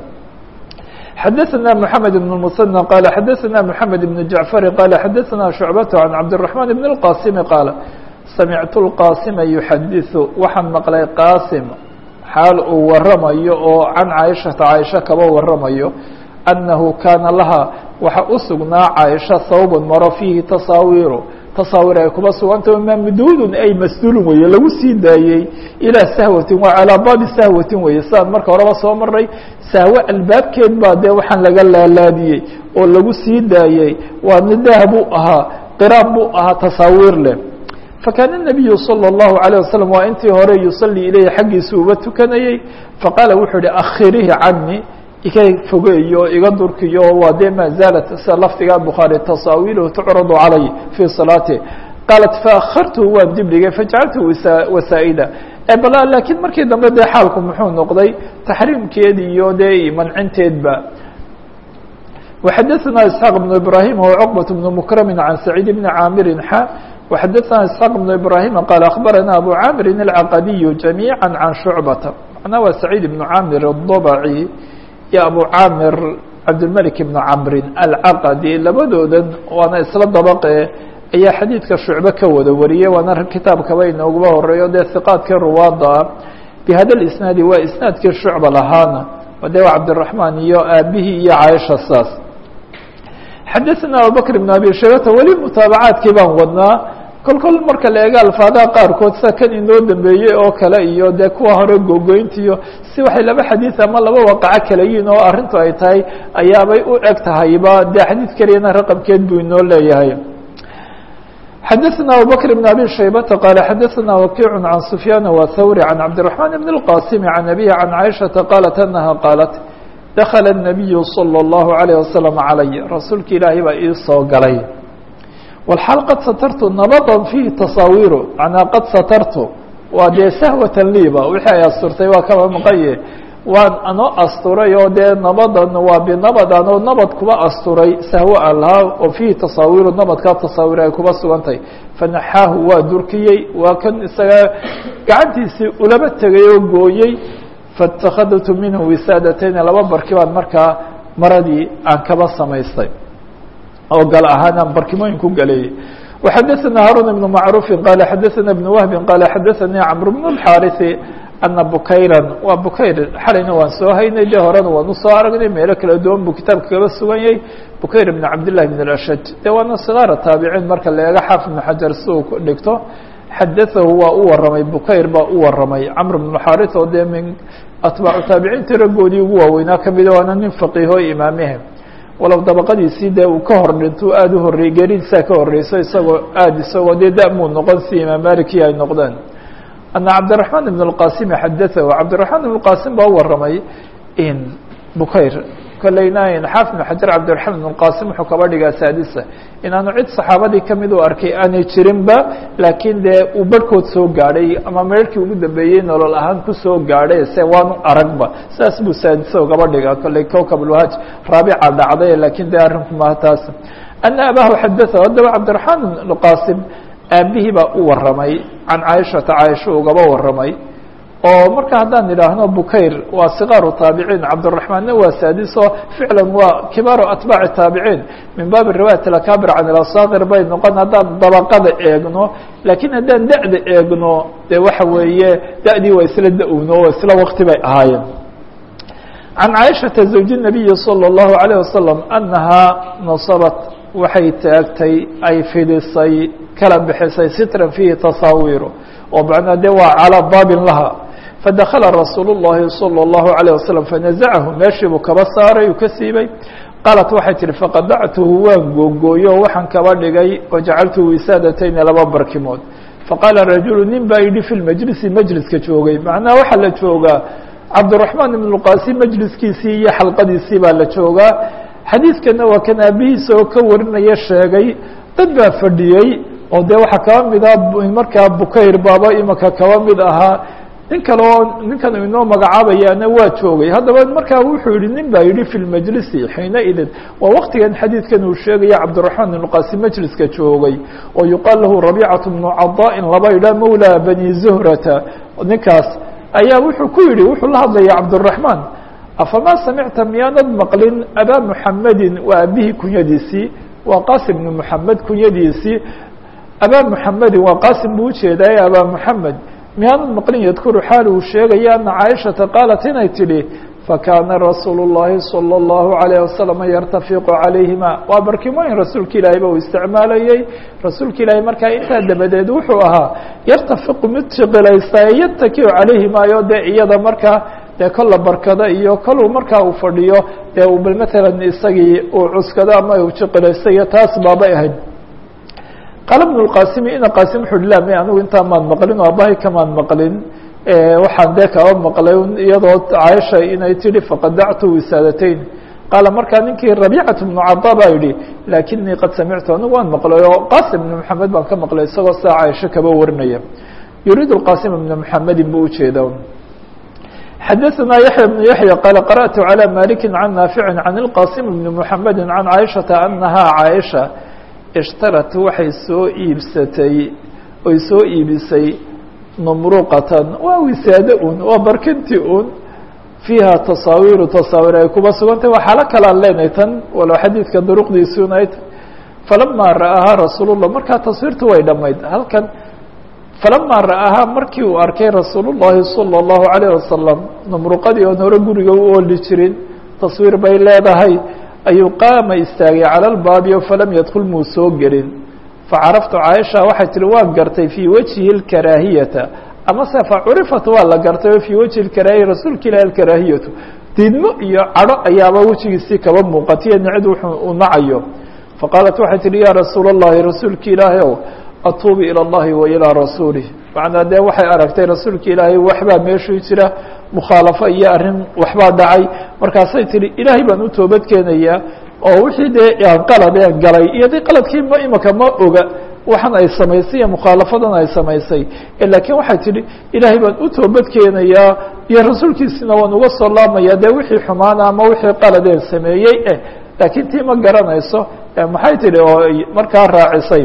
xadaثna mحamed بن المثنى qال xadaثna mحamed بن جaعفر qال xadaثna شhuعبة عن cabدالرحمن بن الqاsم qاaل samictu الqاsma يxadiث waxaan maqlay qاsim xaal uu waramayo oo can caaishata caaisha kaba waramayo أnahu kaana laha waxa u sugnaa caaisha hawb maro fiihi tasaawiru tasaawiir ay kuba suganta mamduudun ay masduulun weeye lagu sii daayey ilaa sahwatin waa calaa baabi sahwatin weeye sidaan marka horeba soo maray sahwe albaabkeed baa dee waxaan laga laalaadiyey oo lagu sii daayey waana daah buu ahaa qiraan buu ahaa tasaawiir leh fakaana الnabiyu salى الlahu عalيه wasalam waa intii hore yusalii ilayhi xaggiisa uba tukanayey faqaala wuxuu ihi akhirihi cani iga fogeeyo iga durkiyo waa dee maa zaalat sida lafdiga bukhaari tasaawiiluhu tucradu calay fii salaati qaalat faakhartuhu waan dib dhigay fajacaltuhu wasaa'ida bal laakiin markii dambe dee xaalku muxuu noqday taxriimkeed iyo dee mancinteedba وxadaثna isxaaq بن ibrahim وcqbaة بن mkrami can saciid bni caamirin xa وxadaثna isxaaq بن ibrahim qaal akhbarana abu caamirin الcaqadiyu جamيعا can shucbata macnaa waa saciid ibnu caamir الضbci iyo abu caamir cabdilmalik ibnu camrin alcaqadi labadoodan waana isla dabaqe ayaa xadiidka shucbe ka wada wariyey waana kitaabkaba inooguba horeeyo dee hiqaadkii ruwaada ah bihada isnaadi waa isnaadkii shucba lahaana de waa cabdiraxmaan iyo aabihii iyo caaisha saas xadaثna abubakr ibn abi shaybata weli mutaabacaadkii baan wadnaa kol kol marka la eega alfaadaha qaarkood sida kan inoo dambeeyey oo kale iyo dee kuwa hore gogoyntiyo si waxay laba xadiid ama laba waqaco kala yihin oo arrintu ay tahay ayaabay u eg tahayba dee xadiid keliyana raqabkeed buu inoo leeyahay xadaثna abubakr بn abi shaybata qaala xadaثna wakiic can sufyaan wthawri can cabdiلرaحman bn الqasim can abihi can caiشhaةa qaalat anaha qaalat dakla الnabiyu slى الlahu عalيه waslم calay rasuulka ilaahay baa ii soo galay wlxaal qad satartu nabadan fiihi tasaawiru manaa qad satartu waa dee sahwatan liiba wixii ay asturtay waa kaba maqaye waan anoo asturay oo dee nabadan waa binabad anoo nabad kuba asturay sahwo aan lahaa oo fiihi tasaawiru nabadkaa tasaawir ay kuba sugantay fanaxaahu waa durkiyey waa kan isaga gacantiisii ulaba tegay oo gooyey faاtakhadtu minhu wisaadatayn laba barki baan markaa maradii aan kaba samaystay oo gal ahaan aan barkimooyin ku galeeyey وxadaثna haarun بن macruufi qaala xadaثna بن wahbi qaala xadaثanii cmr بن الxاariثi ana bukayran waa bukayr xalayna waan soo haynay dee horena waan usoo aragnay meelo kala duwan buu kitaabka kaba sugan yahay bukayr بn cabdالlahi بn الأshaj de waana صgaara taabiciin marka la eego xaafid بn xajar si uu dhigto xadaثahu waa u waramay bukayr baa u waramay camr بن xaariث oo dee min atbaacu taabiciinta raggoodii ugu waaweynaa kamida waana nin faqiiho imaamihe walow dabaqadiisii dee uu ka hor dhinto aada u horreeyey geeridiisaa ka horreyso isagoo aada isagoo dee damuu noqon si imaam maliki ay noqdeen ana cabdiraحman ibn اlqasimi xadaahu cabdiraحman ibn اlqasim baa u waramay in bukayr kolleyna xaafid ibn xajar cabdiraحman ibn qasim wuxuu kaba dhigaa saadisa inaanu cid saxaabadii kamid u arkay aanay jirinba laakiin dee uu barhkood soo gaadhay ama meerhkii ugu dambeeyey nolol ahaan kusoo gaadhay se waanu aragba saas buu saadisa ugaba dhigaa kolley kowkab lwahaj raabica dhacday laakiin dee arrinku maha taas ana abahu xadaahu haddaba cabdiraحman ibn qasim aabihii baa u waramay can caaishata caaisha ugaba waramay oo marka haddaan idhaahno bukayr waa sikaaru taabiciin cabdiraحmaanna waa saadiso ficlan waa kibaaru atbaaci taabiciin min baabi riwaayat akabir can ilasaakir bay noqon haddaan dabaqada eegno laakiin haddaan da'da eegno dee waxa weeye da'dii waa isla da-wno oo isla wakti bay ahaayeen can caaishata zawji الnabiyi salى الlahu عalيه wasalam anahaa nasabat waxay taagtay ay fidisay kala bixisay sitran fiihi tasaawiru oo macnaa de waa calaa baabin laha fadakala rasuul الlahi salى الlahu عalيه wasalam fanazacahu meeshii buu kaba saaray uu ka siibay qaalat waxay tihi faqadactuhu waan googooyo waxaan kaba dhigay wajacaltuhu wisaadatayni laba barkimood faqaala rajulu nin baa yidhi fi lmajlisi majliska joogay macnaha waxaa la joogaa cabdiraحmaan ibn اlqasim majliskiisii iyo xalqadiisii baa la joogaa xadiidkana waa kan aabihiisa oo ka warinaya sheegay dad baa fadhiyey oo dee waxaa kaba mid ah markaa bukayr baaba imaka kaba mid ahaa nin kale oo ninkan inoo magacaabayaana waa joogay haddaba markaa wuxuu yihi nin baa yihi fi lmajlisi xiina idin waa waktigan xadiidkan uu sheegaya cabdiraحmaan ibn qasim majliska joogay oo yuqaal lahu rabiicaة bnu cadaain laba idha mawla bani zuhrata ninkaas ayaa wuxuu ku yihi wuxuu la hadlaya cabdالرaحmaan afama samicta miyaanad maqlin abaa muxamedin waa aabihii kunyadiisii waa qasim bnu muxamed kunyadiisii abaa muxamedin waa qasim buu ujeedaye abaa muxamed miyaanad maqlin yadkuru xaal uu sheegaya ana caaishata qaalat inay tidhi fakaana rasuulu الlahi salى الlahu عalيه wasalam yartafiqu calayhima waa barkimooyin rasuulka ilaahayba uu isticmaalayey rasuulka ilaahay markaa intaa dabadeed wuxuu ahaa yartafiqu mid shiqilaysta ee yatakiu calayhimaayo dee iyada markaa dee kolla barkada iyo koluu markaa uu fadhiyo dee uu bal matalan isagii uu cuskado ama uu shiqilaysta iyo taas baabay ahayd qaala bnu lqasimi ina qasim wuxu uhi la me anigu intaa maan maqlin oo abahay kamaan maqlin waxaan dee kaba maqlay iyadoo caaisha inay tidhi faqadactu wisaadatayn qaala markaa ninkii rabiicat bnu cada baa yidhi lakinii qad samictu anigu waan maqlay oo qasim bnu maxamed baan ka maqlay isagoo saa caaisho kaba warinaya yuriidu qasim bna muxamedin buu ujeeda xadaثna yaحyى بن yaحyى qال qarأtu عalى maliki can naafici can اlqasim bni mحamedi can caaishaةa anahaa caaisha ishtarat waxay soo iibsatay oy soo iibisay numruqatan waa wisaado un waa barkinti un fiiha tasaawiru tasaawir ay kuba sugantay waa xaalo kalaan leenahay tan walow xadiidka duruqdiisunayd falamaa ra'ahaa rasuul الlah markaa taswiirtu way dhamayd halkan falamaa ra'ahaa markii uu arkay rasuul الlahi salى الlahu عalيه wasalam numruqadii oon hore guriga u ooli jirin taswiir bay leedahay ayuu qaama istaagay calى اlbaabi falam yadkul muu soo gelin facaraftu caaisha waxay tihi waa gartay fii wajhi اkaraahiyata amase facurifat waa la gartay fii wajhi اkaraahiya rasuulka ilahi alkaraahiyatu diidmo iyo cadho ayaaba wejigiisii kaba muuqatiyo nicid wuxuu u nacayo faqaalat waxay tihi ya rasuul الlahi rasuulka ilaahi ow atuubu ilى اllahi wa ilىa rasuulih macnaa dee waxay aragtay rasuulka ilaahay waxbaa meeshuu jira mukhaalafo iyo arrin waxbaa dhacay markaasay tihi ilaahay baan u toobad keenayaa oo wixii dee aan qalad ee galay iyo dee qaladkii ma imaka ma oga waxan ay samaysay iyo mukhaalafadan ay samaysay laakiin waxay tihi ilaahay baan u toobad keenayaa iyo rasuulkiisina waan uga soo laabmaya dee wixii xumaana ama wixii qaladeen sameeyey eh laakiin tii ma garanayso maxay tihi oo markaa raacisay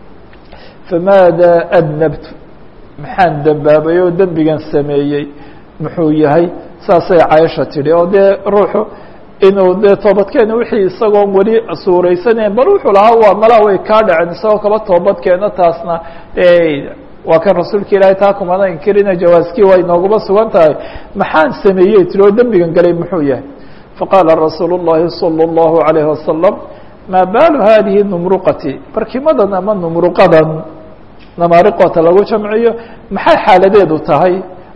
famaada adnabtu maxaan dembaabay oo dembigan sameeyey muxuu yahay saasay caaisha tidhi oo dee ruuxu inuu dee toobadkeena wixii isagoon weli suuraysaneyn bal wuxuu lahaa waa malaa way kaa dhaceen isagoo kaba toobadkeena taasna waa kan rasuulka ilaahay taa kumana inkirina jawaaskii waa inooguma sugan tahay maxaan sameeyey tiri oo dembigan galay muxuu yahay faqaala rasuulu الlahi salى الlahu عalayه wasalam maa baalu hadihi numruqati barkimadan ama numruqadan namaariqoota lagu jamciyo maxay xaaladeedu tahay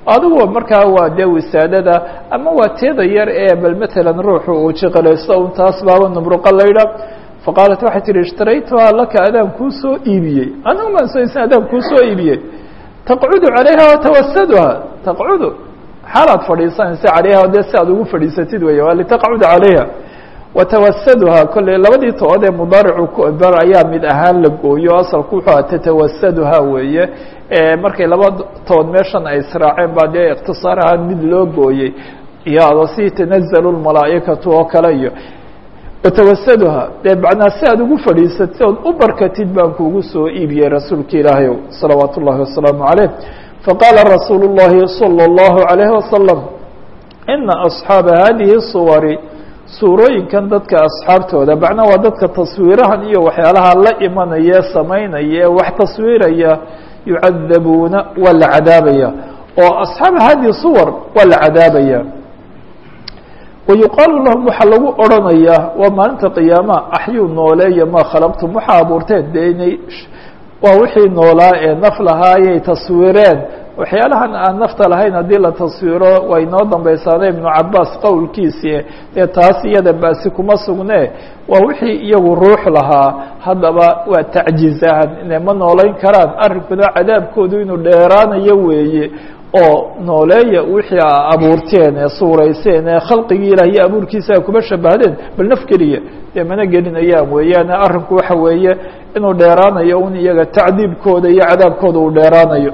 adigu markaa waa dee wisaadada ama waa teeda yar ee bal matalan ruuxu uu jiqilaysto un taas baaba nubruqa laydha faqaalat waxay tihi ishtaraytuhaa laka adaan kuu soo iibiyey anigu maan soysan adaan kuu soo iibiyey taqcudu calayha watawasaduha taqcudu xaalaad fadhiisanaysa calayha dee si aad ugu fadhiisatid wey waa litaqcuda calayha watawasaduha kolley labadii to-od ee mudaaricu kubar ayaa mid ahaan la gooyo asalku wuxuu aha tatawasaduha weeye markay laba tood meeshan ay israaceen baa dee ikhtisaar ahaan mid loo gooyey iyo adoo si tanazalu lmalaa'ikatu oo kale iyo watawasaduha dee macnaa si aad ugu fadhiisatid ood u barkatid baan kuugu soo iibiyey rasuulka ilaahay salawaat ullahi wasalaamu caleyh faqaala rasuulu llahi salى اllahu عalayhi wasalam ina asxaaba hadihi suwari suurooyinkan dadka asxaabtooda macnaa waa dadka taswiirahan iyo waxyaalaha la imanaya samaynaya ee wax taswiiraya yucadabuuna waa la cadaabaya oo asxaaba hadihi suwar waa la cadaabaya wayuqaalu lahum waxaa lagu odrhanayaa waa maalinta qiyaama axyuu nooleeya maa khalaqtum waxaa abuurteen dee inay waa wixii noolaa ee naf lahaayay taswiireen waxyaalahan aan nafta lahayn haddii la taswiiro way inoo dambaysaana ibnu cabaas qowlkiisii dee taas iyada baasi kuma sugne waa wixii iyagu ruux lahaa haddaba waa tacjizahan ine ma noolayn karaan arrinkuna cadaabkoodu inuu dheeraanayo weeye oo nooleeya wixii a abuurteen ee suurayseen ee khalqigii ilah iyo abuurkiisa a kuma shabahdeen bal naf keliya dee mana gelinayaan weeyaan arrinku waxa weeye inuu dheeraanayo un iyaga tacdiibkooda iyo cadaabkooda uu dheeraanayo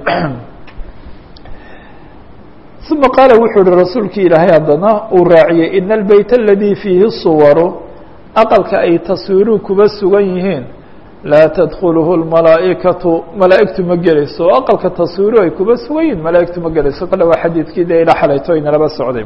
uma qaala wuxuu uhi rasuulkii ilaahay haddana uu raaciyey ina albeyt aladii fiihi suwaru aqalka ay taswiiruhu kuba sugan yihiin laa tadkuluhu lmalaa'ikatu malaa'igtu ma gelayso oo aqalka taswiiruhu ay kuba sugan yihiin malaa'igtu ma gelayso kale waa xadiidkii dee ila xalayto inalaba socday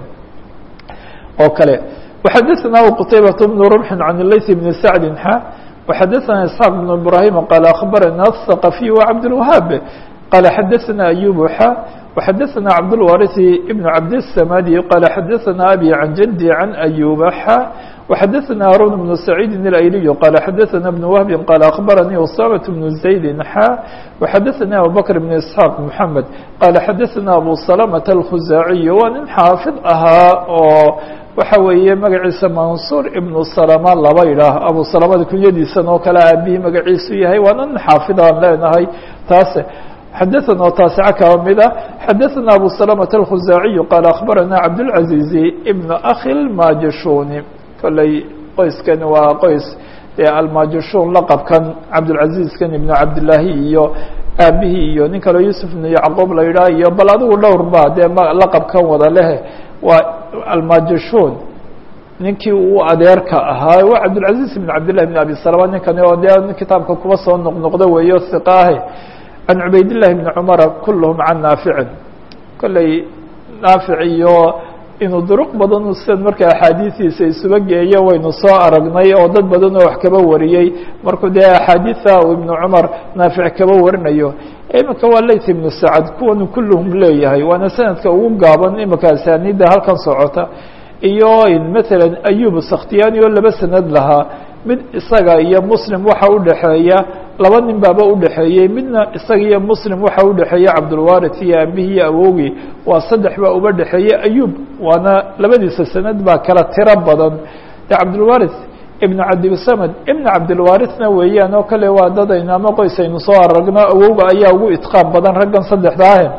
oo kale وxadثna qتaybaة بن رمح عن الlayث بن سعد xa وxadثna إسحاq بن إبراهيم qال أخبرna الثقفي وعبدالوهاaب qال xadثna أيوب xa وxadثna cبدالوارث بن عبدالسماdي qال xadثna أbي عن جدي عن أيوب xa وxadثna هاrون بن سعيد الأيلي qال xadثna بن وهب qال أخبرني أسامة بن زيد xa وxadثna أبوبكر بن إسحاq محمد qال xadثna أبو سلمة الخزاعي waa nin xاaفظ ahaa oo waxa weeye magaciisa mansuur ibnu salama laba yidhaah abu salamada kunyadiisan oo kale aabihii magaciisu yahay waana nin xaafid aan leenahay taase xadaثana oo taasica kaba mid ah xadaثana abu salamة الkhuzaaciyu qaal akhbarana cabdالcaزiizi ibn akhi اlmajashuni kolley qoyskan waa qoys dee almajashun laqabkan cabdالcaزiizkan ibnu cabdillaahi iyo aabihii iyo nin kaleo yusuf ibnu yacquub la yidhaah iyo bal adigu dhowr ba dee laqabkan wada leh waa almajashun ninkii uu adeerka ahaa waa cabdالcaزiز بn cabdالlah بn abi salama ninkani oo dee kitaabka kuba soo noqnoqdo weeyo hiqaahe can cubayd الlahi بn cumara kulhm can naaficin kolley naafic iyo inuu duruq badan sidan marka axaadiistiisa isuba geeyo waynu soo aragnay oo dad badan oo wax kaba wariyey markuu dee axaadiia u ibnu cumar naafic kaba warinayo iminka waa layt ibnu sacad kuwanu kulluhum leeyahay waana sanadka ugu gaaban imika asaaniidda halkan socota iyo matalan ayub sakhtiyani oo laba sanad lahaa mid isaga iyo muslim waxa udhexeeya laba nin baaba udhexeeyey midna isaga iyo muslim waxa udhexeeya cabdulwarit iyo aabihii iyo awogii waa saddex baa uba dhexeeyey ayub waana labadiisa sanad baa kala tiro badan de cabdulwarit ibn cabdilsamad ibn cabdilwarithna weeyaan oo kale waa dadaynu ama qoys aynu soo aragno awowga ayaa ugu itqaam badan raggan saddexda ah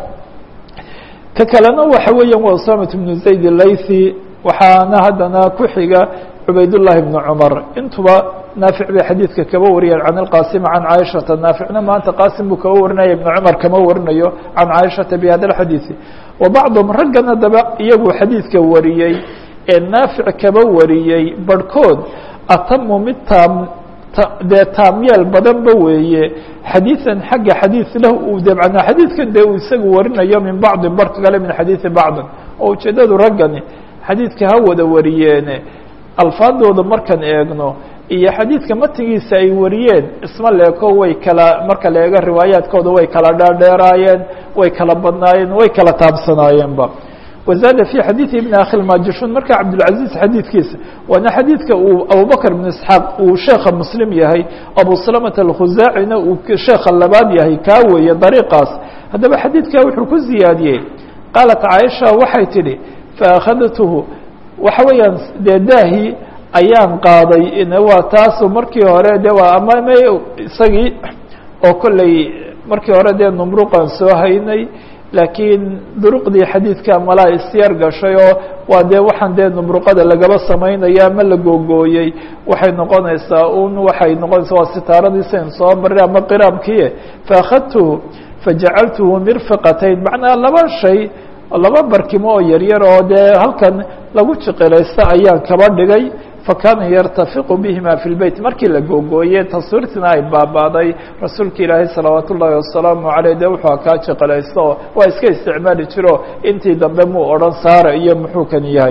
ka kalena waxa weeyaan waa usamat bnu zayd laythi waxaana haddana ku xiga cubaydullahi bnu cumar intuba naafic bay xadiidka kaba wariyeen can ilqasim can caaishata naaficna maanta qaasim buu kaba warinaya ibnu cumar kama warinayo can caaishata bi hada alxadiidi wa bacduhum raggan haddaba iyagu xadiidka wariyey ee naafic kaba wariyey barhkood atamu mid taam dee taamyeel badanba weeye xadiiثan xagga xadiiث lah uu de manaa xadiidkan dee uu isagu warinayo min bacdi barka kale min xadiiثi bacdin oo ujeedadu raggani xadiidka ha wada wariyeene alfaadooda markaan eegno iyo xadiidka matigiisa ay wariyeen isma leeko way kala marka la eego riwaayaadkooda way kala dheerdheeraayeen way kala badnaayeen way kala taabsanaayeenba وزاد في xadيiث بن أkhi الmajishun marka cabdالعaزيز xadiidkiisa waana xadiidka uu abubكر بن اسحاaq uu sheeka mslim yahay abu سلمة الkhuزاacina uu sheeka labaad yahay kaa weeye dariiqaas haddaba xadiidka wuxuu ku ziyaadiyey qaalat caaisha waxay tidhi faakhadtuhu waxa weeyaan dee daahi ayaan qaaday waa taasu markii hore de waa ama m isagii oo kolley markii hore dee numruqan soo haynay laakiin duruqdii xadiidka malaa isyar gashay oo waa dee waxaan dee numruqada lagaba samaynaya ama la googooyey waxay noqonaysaa un waxay noqonaysaa waa sitaaradiisan soo marin ama qiraamkiie faakhadtuhu fajacaltuhu mirfiqatayn macnaa laba shay laba barkimo oo yaryar oo dee halkan lagu jiqilaysta ayaan kaba dhigay fakana yartafiqu bihima fi lbeyt markii la googooye taswiirtina ay baabaaday rasuulka ilaahay salawaat ullaahi wasalaamu aleyh de wuxuu kaa jiqilaysta oo waa iska isticmaali jiro intii dambe muu odhan saara iyo muxuu kan yahay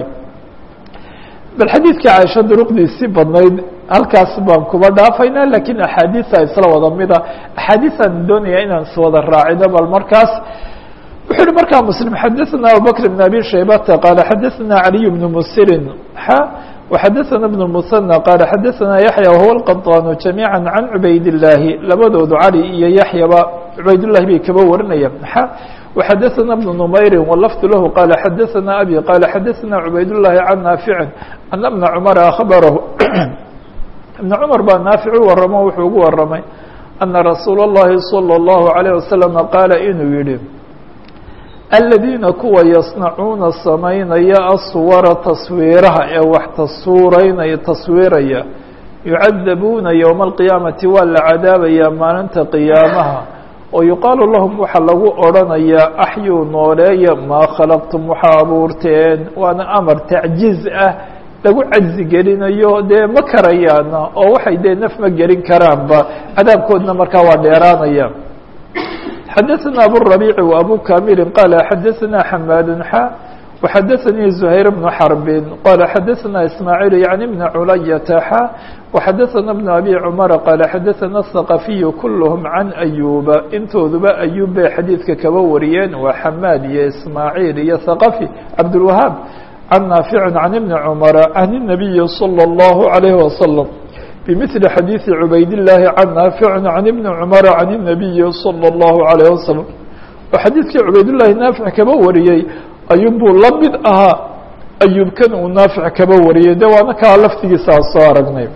bal xadiidka caaisha duruqdiisii badnayd halkaas baan kuba dhaafayna lakiin axaadiisa isla wada mida axaadiisaan doonaya inaan iswada raacino bal markaas wuxuu uhi markaa mslim xadaثna abubakr بn abi shaybata qaala xadaثna عaliي بn musirin xa وxadaثna بn الmuثنى qaala xadaثna yaحya wahuwa الqaطاn جamيعا can cubayd الlaahi labadoodu cali iyo yaحyaba cubaydالlahi bay kaba warinaya xa وxadaثna بn نmayri wlfd lahu qaala xadaثna abi qaala xadaثna cubayd الlahi can naafici ana بna cmara akhbarahu ibn cmar baa naafic u waramo wuxuu ugu waramay ana rasuul الlahi salى الlahu عalيه waslم qaala inuu yihi aladiina kuwa yasnacuuna samaynaya aswara taswiiraha ee wax tasuuraynaya taswiiraya yucadabuuna yowma alqiyaamati waa la cadaabayaa maalinta qiyaamaha oo yuqaalu lahum waxaa lagu odhanayaa axyuu nooleeya maa khalaqtum waxaa abuurteen waana amar tacjiiz ah lagu cajzi gelinayo dee ma karayaana oo waxay dee naf ma gelin karaanba cadaabkoodna markaa waa dheeraanaya xadaثna abالربيع وأbو كامل qال xadaثna حmاd xا وxadaثnي زهير بن حرب qال xadaثna إسماعيل يعني بن عuلyة xا وxadaثna بن أbي cمر qال xadaثna الثقفي كلهم عن أيوب intooduba أيوب bay xadيidka kaba wariyeen waa حmاd iyo إسماعيل iyo ثقفي عبدالوهاaب عن نافع عن بن عمر عن النبي صلى الله عليه وسلم بمثل xadيiث عubayd اللahi عن ناaفع عن بن cمر عن النبي صلى الله عليه وسلم oo xadiidkii cubaydالlahi naafic kaba wariyey ayuunbuu la mid ahaa ayuubkan uu naafic kaba wariyey de waana kaa laftigiisa aan soo aragnay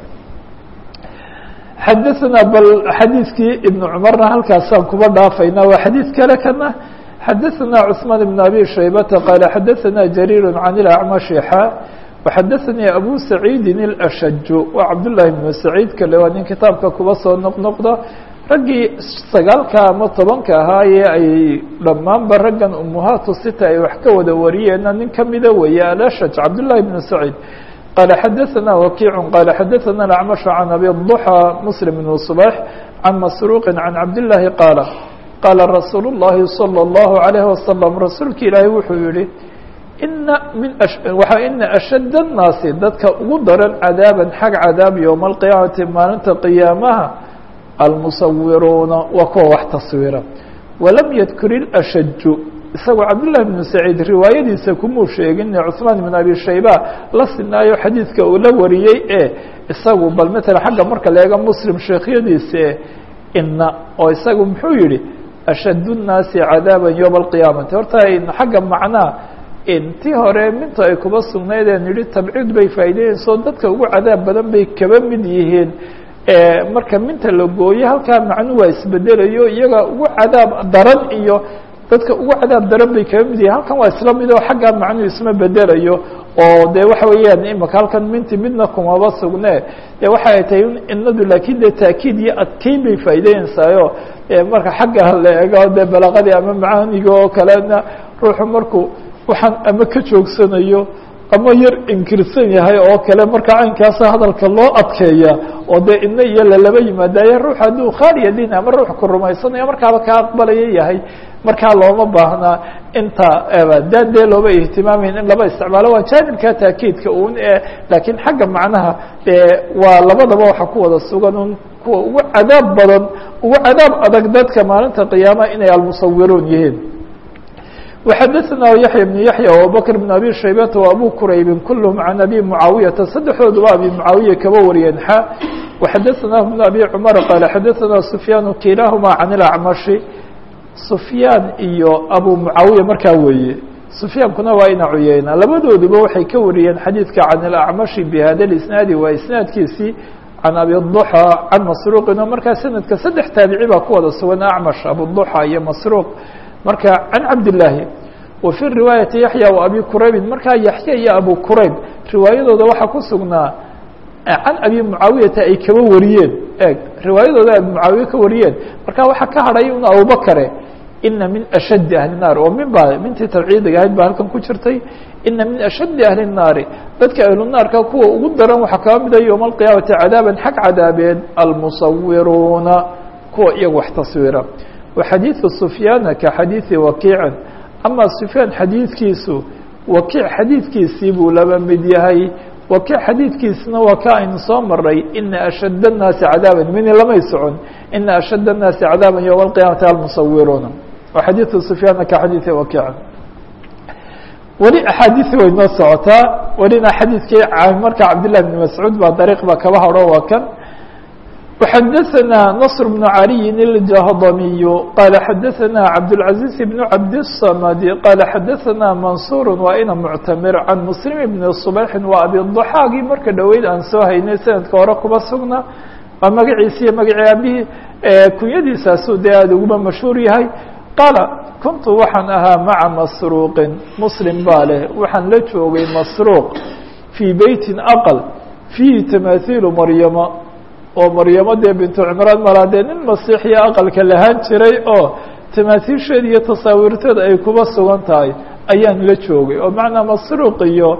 xadaثna bal xadiidkii iبن cmarna halkaasaan kuba dhaafayna waa xadiid kale kana xadaثna cثmaan بن أbي شhaybةa qال xadaثna جرير عن الأعمشh xا وxadaثnي أbو سacيidi الأshج waa cabdاللahi بن سacيid kale waa nin kitaabka kuba soo noqnoqda raggii sagaalka ama tobanka ahaa ee ay dhammaanba raggan umuhaatu sita ay wax ka wada wariyeenna nin kamida weeye alأshج cabdاللahi بن سacيid qال xadaثna وkiع qال xadaثna الأعمش عن أbي الضحى مسلم بن صباح عن مسروq عن cabdاللahi qاaل qاala رasuul الlahi صلى الله عليه وسلم rasuulka ilaahi wuxuu yihi ina min waxa ina ashadd الnaasi dadka ugu daran cadaaban xag cadaab yowma alqiyaamati maalinta qiyaamaha almusawiruuna waa kuwa wax taswiira walam yadkur ilashaju isagoo cabdالlahi bnu saciid riwaayadiisa kumuu sheegin cuثmaan bn abi shayba la sinaayo xadiidka uu la wariyey ee isagu bal matala xagga marka la eego muslim sheekhyadiisa ina oo isagu muxuu yihi ashadd الnaasi cadaaba yowma alqiyaamati horta xagga macnaa intii hore minta ay kuba sugnaydeen yihi tabciid bay faa'ideynayso dadka ugu cadaab badan bay kaba mid yihiin marka minta la gooye halkaa macnu waa isbedelayo iyaga ugu cadaab daran iyo dadka ugu cadaab daran bay kaba mid yihiin halkan waa isla mid oo xaggaa macnuu isma bedelayo oo de waxa weeyaan imaka halkan minti midna kumaba sugne de waxay tahay inadu laakiin de taakiid iyo adkeyn bay faa'ideynaysayo marka xagga la eego de balaqadii ama macaaniga oo kalena ruuxu markuu waxaan ama ka joogsanayo ama yar inkirsan yahay oo kale marka caynkaasa hadalka loo adkeeya oo dee ina iyo lalaba yimaadaye ruux hadduu khaaliya din ama ruux ku rumaysanayo markaaba ka aqbalaya yahay markaa looma baahnaa inta daan dee looba ihtimaamayn in laba isticmaalo waa jaanibka taakiidka un e laakiin xagga macnaha waa labadaba waxa ku wada sugan un kuwa ugu cadaab badan ugu cadaab adag dadka maalinta qiyaamaha inay almusawiruun yihiin وxadثna yaحyى بن yaحyى وabubكر بن abي shaybةa وabو quraybi kulهm عan abي mعaawiyaةa saddexdooduba abi mعaawiya kaba wariyeen xa وxadثna بن abي cmر qال xadثna سfyaan kilahma عan الأcmaشhi سfyaan iyo abu mعaawiya markaa weeye sufyaankuna waa ina cuyeyna labadooduba waxay ka wariyeen xadiidka can ilacmashi bihada lisnaadi waa isnaadkiisii can abiduxa can masruuqin oo markaa sanadka saddex taabici baa ku wada sugan acmash abuduxa iyo masruuq marka can cabdillaahi wa fi riwaayati yaxya wa abi quraybin markaa yaxya iyo abu qurayb riwaayadooda waxaa ku sugnaa can abi mucaawiyata ay kaba wariyeen eeg riwaayadooda abi mucaawiye ka wariyeen marka waxaa ka hadhay un abubakare ina min ashaddi ahli الnaar oo min baa mintii tabciidiga ahayd baa halkan ku jirtay ina min ashaddi ahli الnaari dadka ahlunaarka kuwa ugu daran waxaa kaba mida yowma alqiyaamati cadaaban xag cadaabeed almusawiruuna kuwa iyaga wax taswiira wa xadiiثu sufyaana ka xadiiثi wakiicin ama sufyaan xadiidkiisu wakiic xadiidkiisii buu laba mid yahay wakiic xadiidkiisna waa ka aynu soo maray ina ashad الnaasi cadaaban mini lamay socon ina ashad الnaasi cadaaban yowma alqiyaamati almusawiruuna wa xadiiثu sufyaana ka xadiiثi wakiicin weli axaadiثi way noo socotaa welina xadiidkii marka cabdالlah بn mascuud baa dariiq ba kaba haro waa kan وxadثna نصر بن علي الجهضمي qال xadثna cabدالعaزيز بن cabdالصمد qال xadثna منصور waa ina معتmر عن مسلم بن صبيح waa abiضحاagii marka dhoweyd aan soo haynay sanadka hore kuba sugna waa magaciisi iyo magacii abihii kunyadiisaasu dee aad uguba mashhuur yahay qaala kuntu waxaan ahaa maعa masروqi mslim baa leh waxaan la joogay masروq fيi beyti أqل فيhi تamaaثiل maryama oo maryamo dee bintu cimraan malaa dee nin masiixiya aqalka lahaan jiray oo tamaasiisheeda iyo tasaawiirteeda ay kuba sugan tahay ayaan la joogay oo macnaa masruuq iyo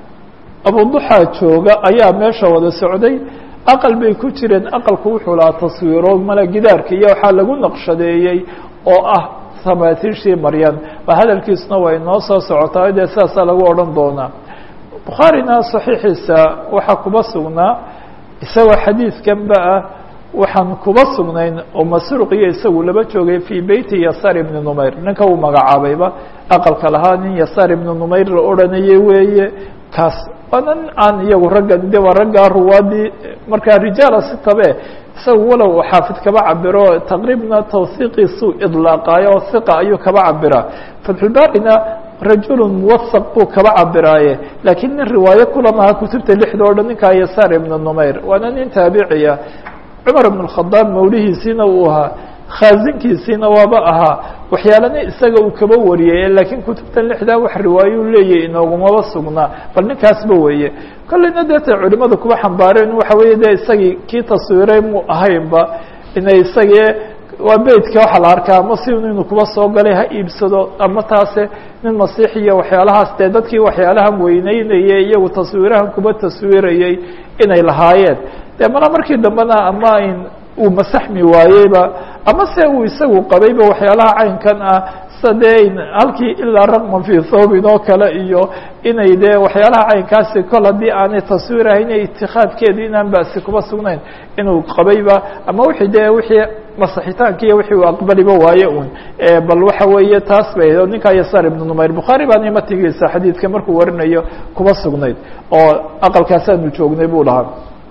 abuduxaa jooga ayaa meesha wada socday aqal bay ku jireen aqalku wuxuu lahaa taswiiro mala gidaarka iyo waxaa lagu naqshadeeyey oo ah tamaasiishii maryan waa hadalkiisuna way noo soo socotaa dee sidaasaa lagu odhan doonaa bukhaarina saxiixiisa waxaa kuba sugnaa isagoo xadiidkanba ah waxaan kuba sugnayn oo masruuq iyo isagu laba joogay fii beyti yasaar ibni numayr ninka uu magacaabayba aqalka lahaa nin yasaar ibni numayr la odhanayay weeye kaas waana nin aan iyagu ragga de waa raggaa ruwaadii markaa rijaala si tabe isagu walow xaafid kaba cabiro taqriibna tawhiiqiisuu idlaaqaayo oo hiqa ayuu kaba cabiraa fatxulbaarina rajul muwasaq buu kaba cabiraaye laakiin nin riwaayo kulamaha kutubta lixda o dhan ninkaa yasaar ibna numayr waana nin taabiciya cumar ibn اkhadaab mawlihiisiina uu ahaa khaazinkiisiina waaba ahaa waxyaalana isaga uu kaba wariyay laakiin kutubtan lixdaa wax riwaayo leeyahy inoogumaba sugnaa bal ninkaasba weeye kolleyna deeta culimada kuba xambaareen waxa weeye de isagii kii taswiiray muu ahaynba inay isagii waa beytka waxaa la arkaa ama si inuu kuba soo galay ha iibsado ama taase nin masiixiya waxyaalahaas dee dadkii waxyaalahan weyneynayay iyagu taswiirahan kuba taswiirayay inay lahaayeen dee mana markii dambena ama in uu masaxmi waayeyba ama se uu isagu qabayba waxyaalaha caynkan ah sida dee halkii ilaa raqman fii thoobin oo kale iyo inay dee waxyaalaha caynkaasi kol haddii aanay taswiirahayn itikaadkeeda inaan basi kuba sugnayn inuu qabayba ama wixii dee wixii masixitaanki iyo wixii uu aqbaliba waaye un bal waxa weeye taas bay o ninkaa yasaar ibnu numayr bukhaari baana matigiisa xadiidka markuu warinayo kuba sugnayd oo aqalkaasaanu joognay buu dhahaa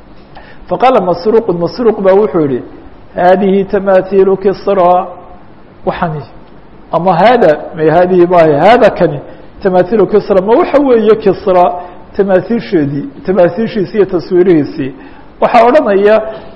faqaala masruuqu masruuq ba wuxuu yihi haadihi tamahiilu kisra waxani ama hada ma hadihi maaha hada kani tamahiilu kisra ma waxa weeye kisra tamahiisheedii tamahiishiisi iyo taswiirihiisii waxaa odhanaya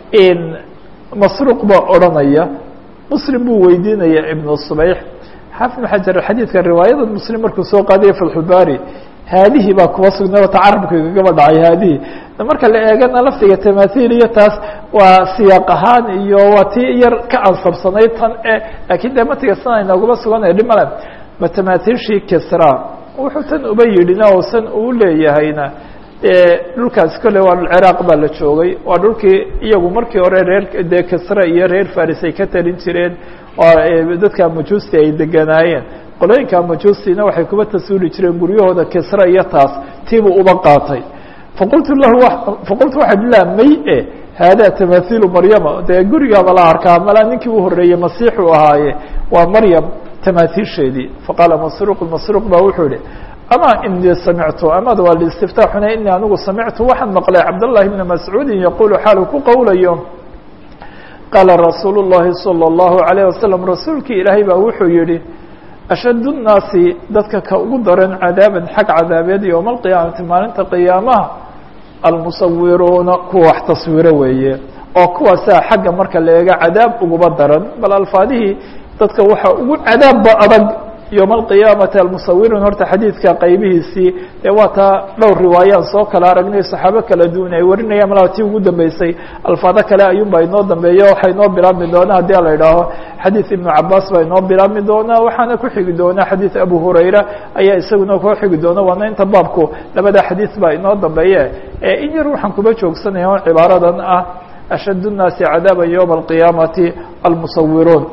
masruuq baa odhanaya muslim buu weydiinaya ibnu subayx xaafid ibn xajar xadiidka riwaayada muslim markuu soo qaadaya fatxulbaari haadihi baa kuba sugnay wata carabka kagaba dhacay haadihi marka la eegana laftiga tamahiil iyo taas waa siyaaq ahaan iyo waa tii yar ka ansabsanayd tan e laakiin dee matiga sana inooguma suganaya dhimale ma tamahiilshii kisra wuxuu tan uba yidhina oo san uu leeyahayna dhulkaasi kolley waa ciraaq baa la joogay waa dhulkii iyagu markii hore reer dee kisra iyo reer faris ay ka talin jireen oo dadka majuusti ay deganaayeen qolooyinka majuustina waxay kuba taswiili jireen guryahooda kisra iyo taas tiibuu uba qaatay faqultu lahu faqultu waxaa la may e hada tamahiilu maryama dee gurigaaba la arkaa malaa ninkii u horeeyey masiixu ahaaye waa maryam tamahiisheedii faqaala masruuq masruuq ba wuxuu yihi ama inii samictu amada waa listiftaaxuna inii anigu samictu waxaan maqlay cabdالlahi bna mascuudi yaqulu xaalu ku qowlayo qaala rasuulu الlahi salى الlahu عalيه wasalam rasuulkii ilaahay baa wuxuu yihi ashad الnaasi dadka ka ugu daran cadaaban xag cadaabeed yowma alqiyaamati maalinta qiyaamaha almusawiruuna kuwa wax taswiro weeye oo kuwaasaa xagga marka la eega cadaab uguba daran bal alfaadihii dadka waxaa ugu cadaabba adag yowma alqiyaamati almusawiruun horta xadiidka qaybihiisii dee waa taa dhowr riwaayaan soo kala aragnay saxaabo kala duwan ay warinayaan malaa tii ugu dambeysay alfaado kale ayuunbaa inoo dambeeya waxaa inoo bilaabmi doonaa haddii la idhaaho xadiid ibnu cabaas baa inoo bilaabmi doonaa waxaana ku xigi doonaa xadiid abu hurayra ayaa isaguna koo xigi doona waana inta baabku labada xadiid baa inoo dambeeye in yar waxaan kuba joogsanaya o cibaaradan ah ashad الnaasi cadaaban ywma alqiyaamati almusawiruun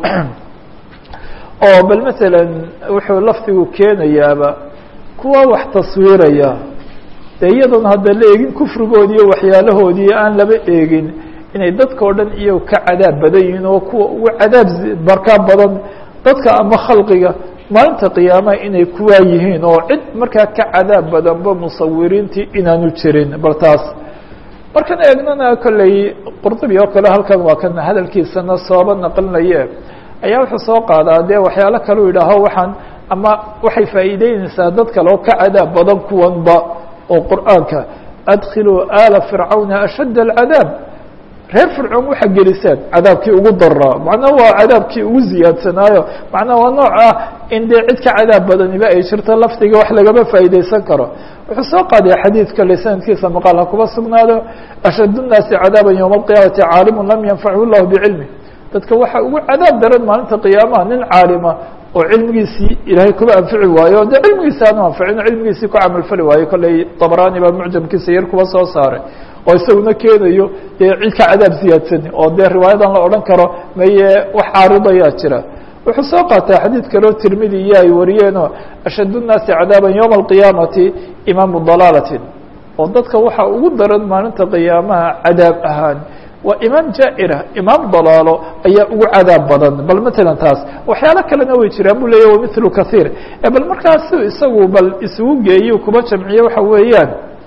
oo bal maala wuxuu lafdigu keenayaaba kuwa wax taswiiraya dee iyadoona hadda la eegin kufrigoodi iyo waxyaalahoodii aan laba eegin inay dadka o dhan iyo ka cadaab badan yihiin oo kuwa ugu cadaab barkaa badan dadka ama khalqiga maalinta qiyaamaha inay kuwaa yihiin oo cid markaa ka cadaab badanba musawiriintii inaanu jirin bal taas markan eegnana kolley qurdubi oo kale halkan waa kan hadalkiisana sooba naqlinaye ayaa wuxuu soo qaadaa dee waxyaalo kaleu yidhaaho waxaan ama waxay faa'iideyneysaa dad kale oo ka cadaab badan kuwanba oo qur'aanka adkhiluu aala fircawna ashadd alcadaab reer fircoon waxa gelisaan cadaabkii ugu daraa macnaha waa cadaabkii ugu ziyaadsanaayo macnaha waa nooc ah in dee cid ka cadaab badaniba ay jirto lafdiga wax lagama faa'iideysan karo wuxuu soo qaadaya xadiidka le sanadkiisa maqaal ha kuba sugnaado ashad الnaasi cadaaban ywma alqiyaamati caalimu lam yanfachu llahu bicilmi dadka waxaa ugu cadaab daran maalinta qiyaamaha nin caalima oo cilmigiisii ilaahay kuba anfici waayo o dee cilmigiisi aanu anficin o cilmigiisii ku camalfali waayo kolley tabrani baa mucjamkiisa yar kuba soo saaray oo isaguna keenayo dee cid ka cadaab ziyaadsani oo dee riwaayadan la odhan karo maye wax caaridayaa jira wuxuu soo qaataa xadiid kaleo tirmidi iyo ay wariyeenoo ashad الnaasi cadaaban ywma alqiyaamati imaamu dalaalatin oo dadka waxaa ugu daran maalinta qiyaamaha cadaab ahaan waa imaam jaaira imaam dalaalo ayaa ugu cadaab badan bal matalan taas waxyaalo kalena way jiraan bu leeya wamilu kahiir bal markaasu isagu bal isugu geeyo kuba jamciye waxa weeyaan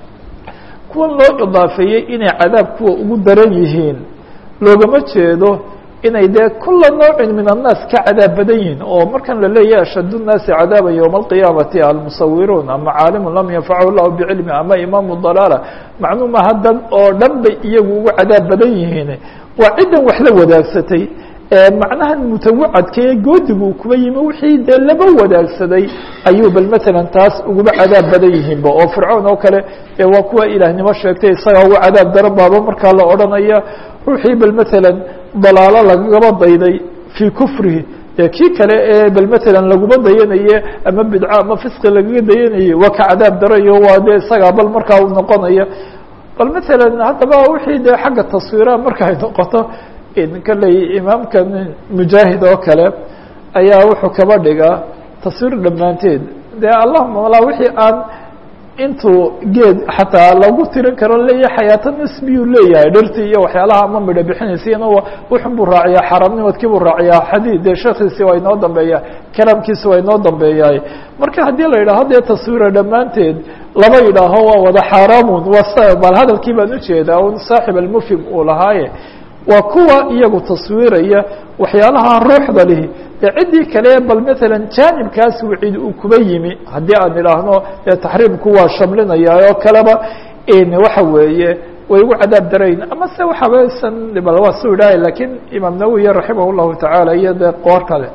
kuwan loo idaafeeyey inay cadaab kuwa ugu daran yihiin loogama jeedo inay dee kula noocin min annaas ka cadaab badan yihiin oo markan la leeyahay ashad الnaasi cadaaba ywma alqiyaamati almusawiruun ama caalimu lam yanfachu lahu bicilmi ama imaamu dalaala macluuma haddan oo dhan bay iyagu ugu cadaab badan yihiin waa ciddan wax la wadaagsatay macnahan mutawacadkae goodigu kuba yimi wixii dee laba wadaagsaday ayuu bal matalan taas uguba cadaab badan yihiinba oo fircoon oo kale ee waa kuwa ilaahnimo sheegtay isagaa uga cadaab daran baaba markaa la odhanaya ruuxii bal matalan dalaalo lagaba dayday fii kufrihi dee kii kale ee bal matalan laguma dayanaye ama bidco ama fisqi lagaga dayanaye waa ka cadaab darayo waa dee isagaa bal markaa u noqonaya bal matalan haddaba wixii dee xagga taswiiraha marka ay noqoto kolley imaamkan mujaahid oo kale ayaa wuxuu kaba dhigaa taswiir dhammaanteed dee allahuma walaa wixii aan intuu geed xataa lagu tirin karo leeyahay xayaato nisbiyuu leeyahay dhirtii iyo waxyaalaha ama midho bixinaysiina wuxun buu raaciyaa xaaraamnimadkii buu raaciyaa xadiid dee sheekhiisi waa inoo dambeeya kalaamkiisi waa inoo dambeeyaay marka haddii la yidhaho dee taswiira dhammaanteed laba yidhaaho waa wada xaaraamun waa bal hadalkii baan ujeedaa un saaxib almufhim uu lahaaye waa kuwa iyagu taswiiraya waxyaalaha ruuxda lihi dee ciddii kale bal matalan jaanibkaas wicid uu kuba yimi haddii aan idhaahno dee taxriimku waa shamlinaya oo kaleba waxa weeye way ugu cadaab darayn ama se waxabasan bal waa su idhahay lakiin imaam nawowi raximah llahu tacaala iyo dee qoor kale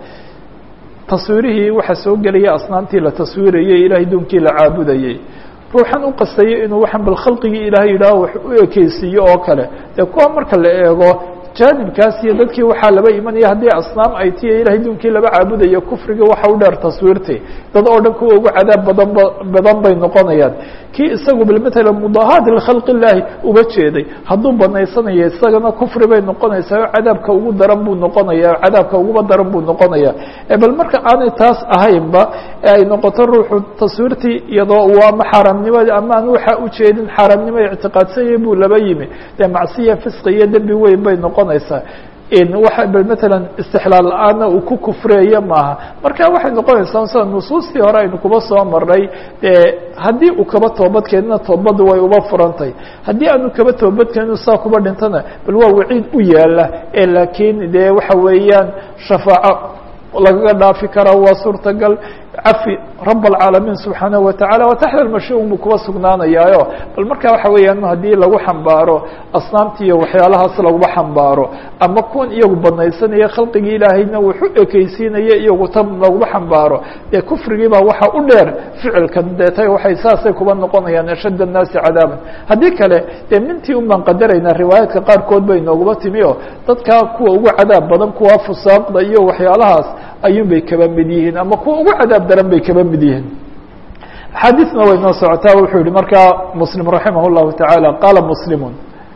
taswiirihii waxaa soo gelaya asnaamtii la taswiirayey ilahay duunkii la caabudayey ruuxan u qastayo inuu waxan bal khalqigii ilaahay yidhaaho wax u ekeysiiyo oo kale dee kuwa marka la eego jaanibkaas iyo dadkii waxaa laba imanaya haddii asnaam ay tiya ilahay duunkii laba caabudayo kufriga waxa u dheer taswiirtii dad oo dhan kuwa ugu cadaab badan badan bay noqonayaan kii isagu bal matalan mudahaat likhalqi illaahi uga jeeday hadduu banaysanayo isagana kufri bay noqonaysaa oo cadaabka ugu daran buu noqonaya cadaabka uguba daran buu noqonaya bal marka aanay taas ahaynba ee ay noqoto ruuxu taswiirtii iyadoo uu ama xaaraamnimadii ama aan waxa ujeedin xaaraamnimo ictiqaadsanyay buu laba yimi dee macsiya fisqi iyo dembi weyn bay noqonaysaa waa bal matalan istixlaal la-aanna uu ku kufreeyo maaha marka waxay noqonaysaa sida nusuustii hore aynu kuba soo marnay dee haddii uu kaba toobadkeenina toobaddu way uba furantay haddii aanu kaba toobadkeeninu saa kuba dhintana bal waa waciid u yaala ee laakiin dee waxa weeyaan shafaaco lagaga dhaafi karaa waa suurtagal cafi rab alcaalamiin subxaanahu watacaala wa taxta almashuum buu kuwa sugnaanayaayo bal marka waxa weeyaan haddii lagu xambaaro asnaamti iyo waxyaalahaas laguma xambaaro ama kuwan iyagu banaysanaya khalqigii ilaahayna wuxu ekeysiinaya iyagu tan laguma xambaaro dee kufrigii baa waxa u dheer ficilkan deetay waxay saasay kuba noqonayaan ashad annaasi cadaaban haddii kale dee mintii un baan qadaraynaa riwaayaadka qaarkood bay nooguma timi o dadka kuwa ugu cadaab badan kuwa fusaaqda iyo waxyaalahaas ayuun bay kaba mid yihiin ama kuwa ugu cadaab daran bay kaba mid yihiin axaadiisna way noo socotaa wuxuu yihi markaa muslim raximah اllahu taعaalى qaala muslimun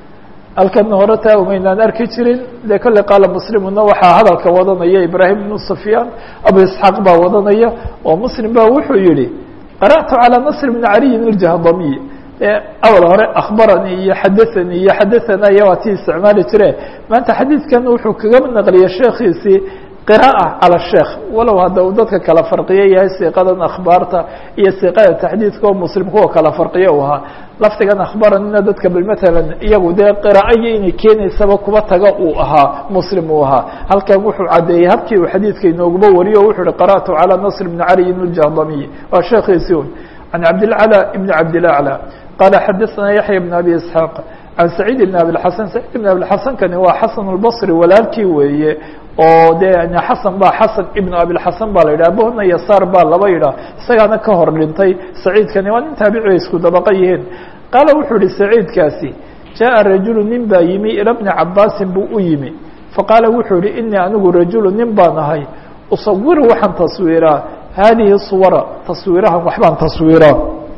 halkana hore taa umaynaan arki jirin dee kolley qaala muslimuna waxaa hadalka wadanaya ibrahim ibnu sufyaan abu isxaaq baa wadanaya oo muslim ba wuxuu yihi qara'tu calى nasr bni caliyin iljahdamiy awal hore akhbaranii iyo xadaanii iyo xadaana iyo waa tii isticmaali jire maanta xadiidkan wuxuu kaga naqliyay sheekiisii qiraa'a cala sheekh walow hadda uu dadka kala farqiyo yahay siiqadan akhbaarta iyo siiqada taxdiidka oo muslim kuwa kala farqiyo u ahaa lafdigan akhbaranina dadka bal matalan iyagu dee qiraa'ayo inay keenaysaba kuba taga uu ahaa muslim uu ahaa halkan wuxuu caddeeyey habkii uu xadiidka inooguma wariyo o wuxuu uhi qara'tu calى nasr bni caliyin iljahdamiy waa sheekhiisi un can cabdilclى ibn cabdilaclى qala xadaثna yaxya bn abi isxaaq can saciid bn abiاxasan saciid bn abiاxasan kani waa xasan اlbصri walaalkii weeye oo de xasan ba xasan ibn abilxasan ba la yidhah abohna yasaar baa laba yidhah isagaana ka hor dhintay saciidkani waa nin taabici isku dabaqa yihiin qaala wuxuu yihi saciidkaasi jaءa rajulu nin baa yimi ila bni cabaasin buu u yimi faqaala wuxuu yihi inii anigu rajulu nin baan ahay usawiru waxaan taswiiraa haadihi suwara taswiirahan waxbaan taswiiraa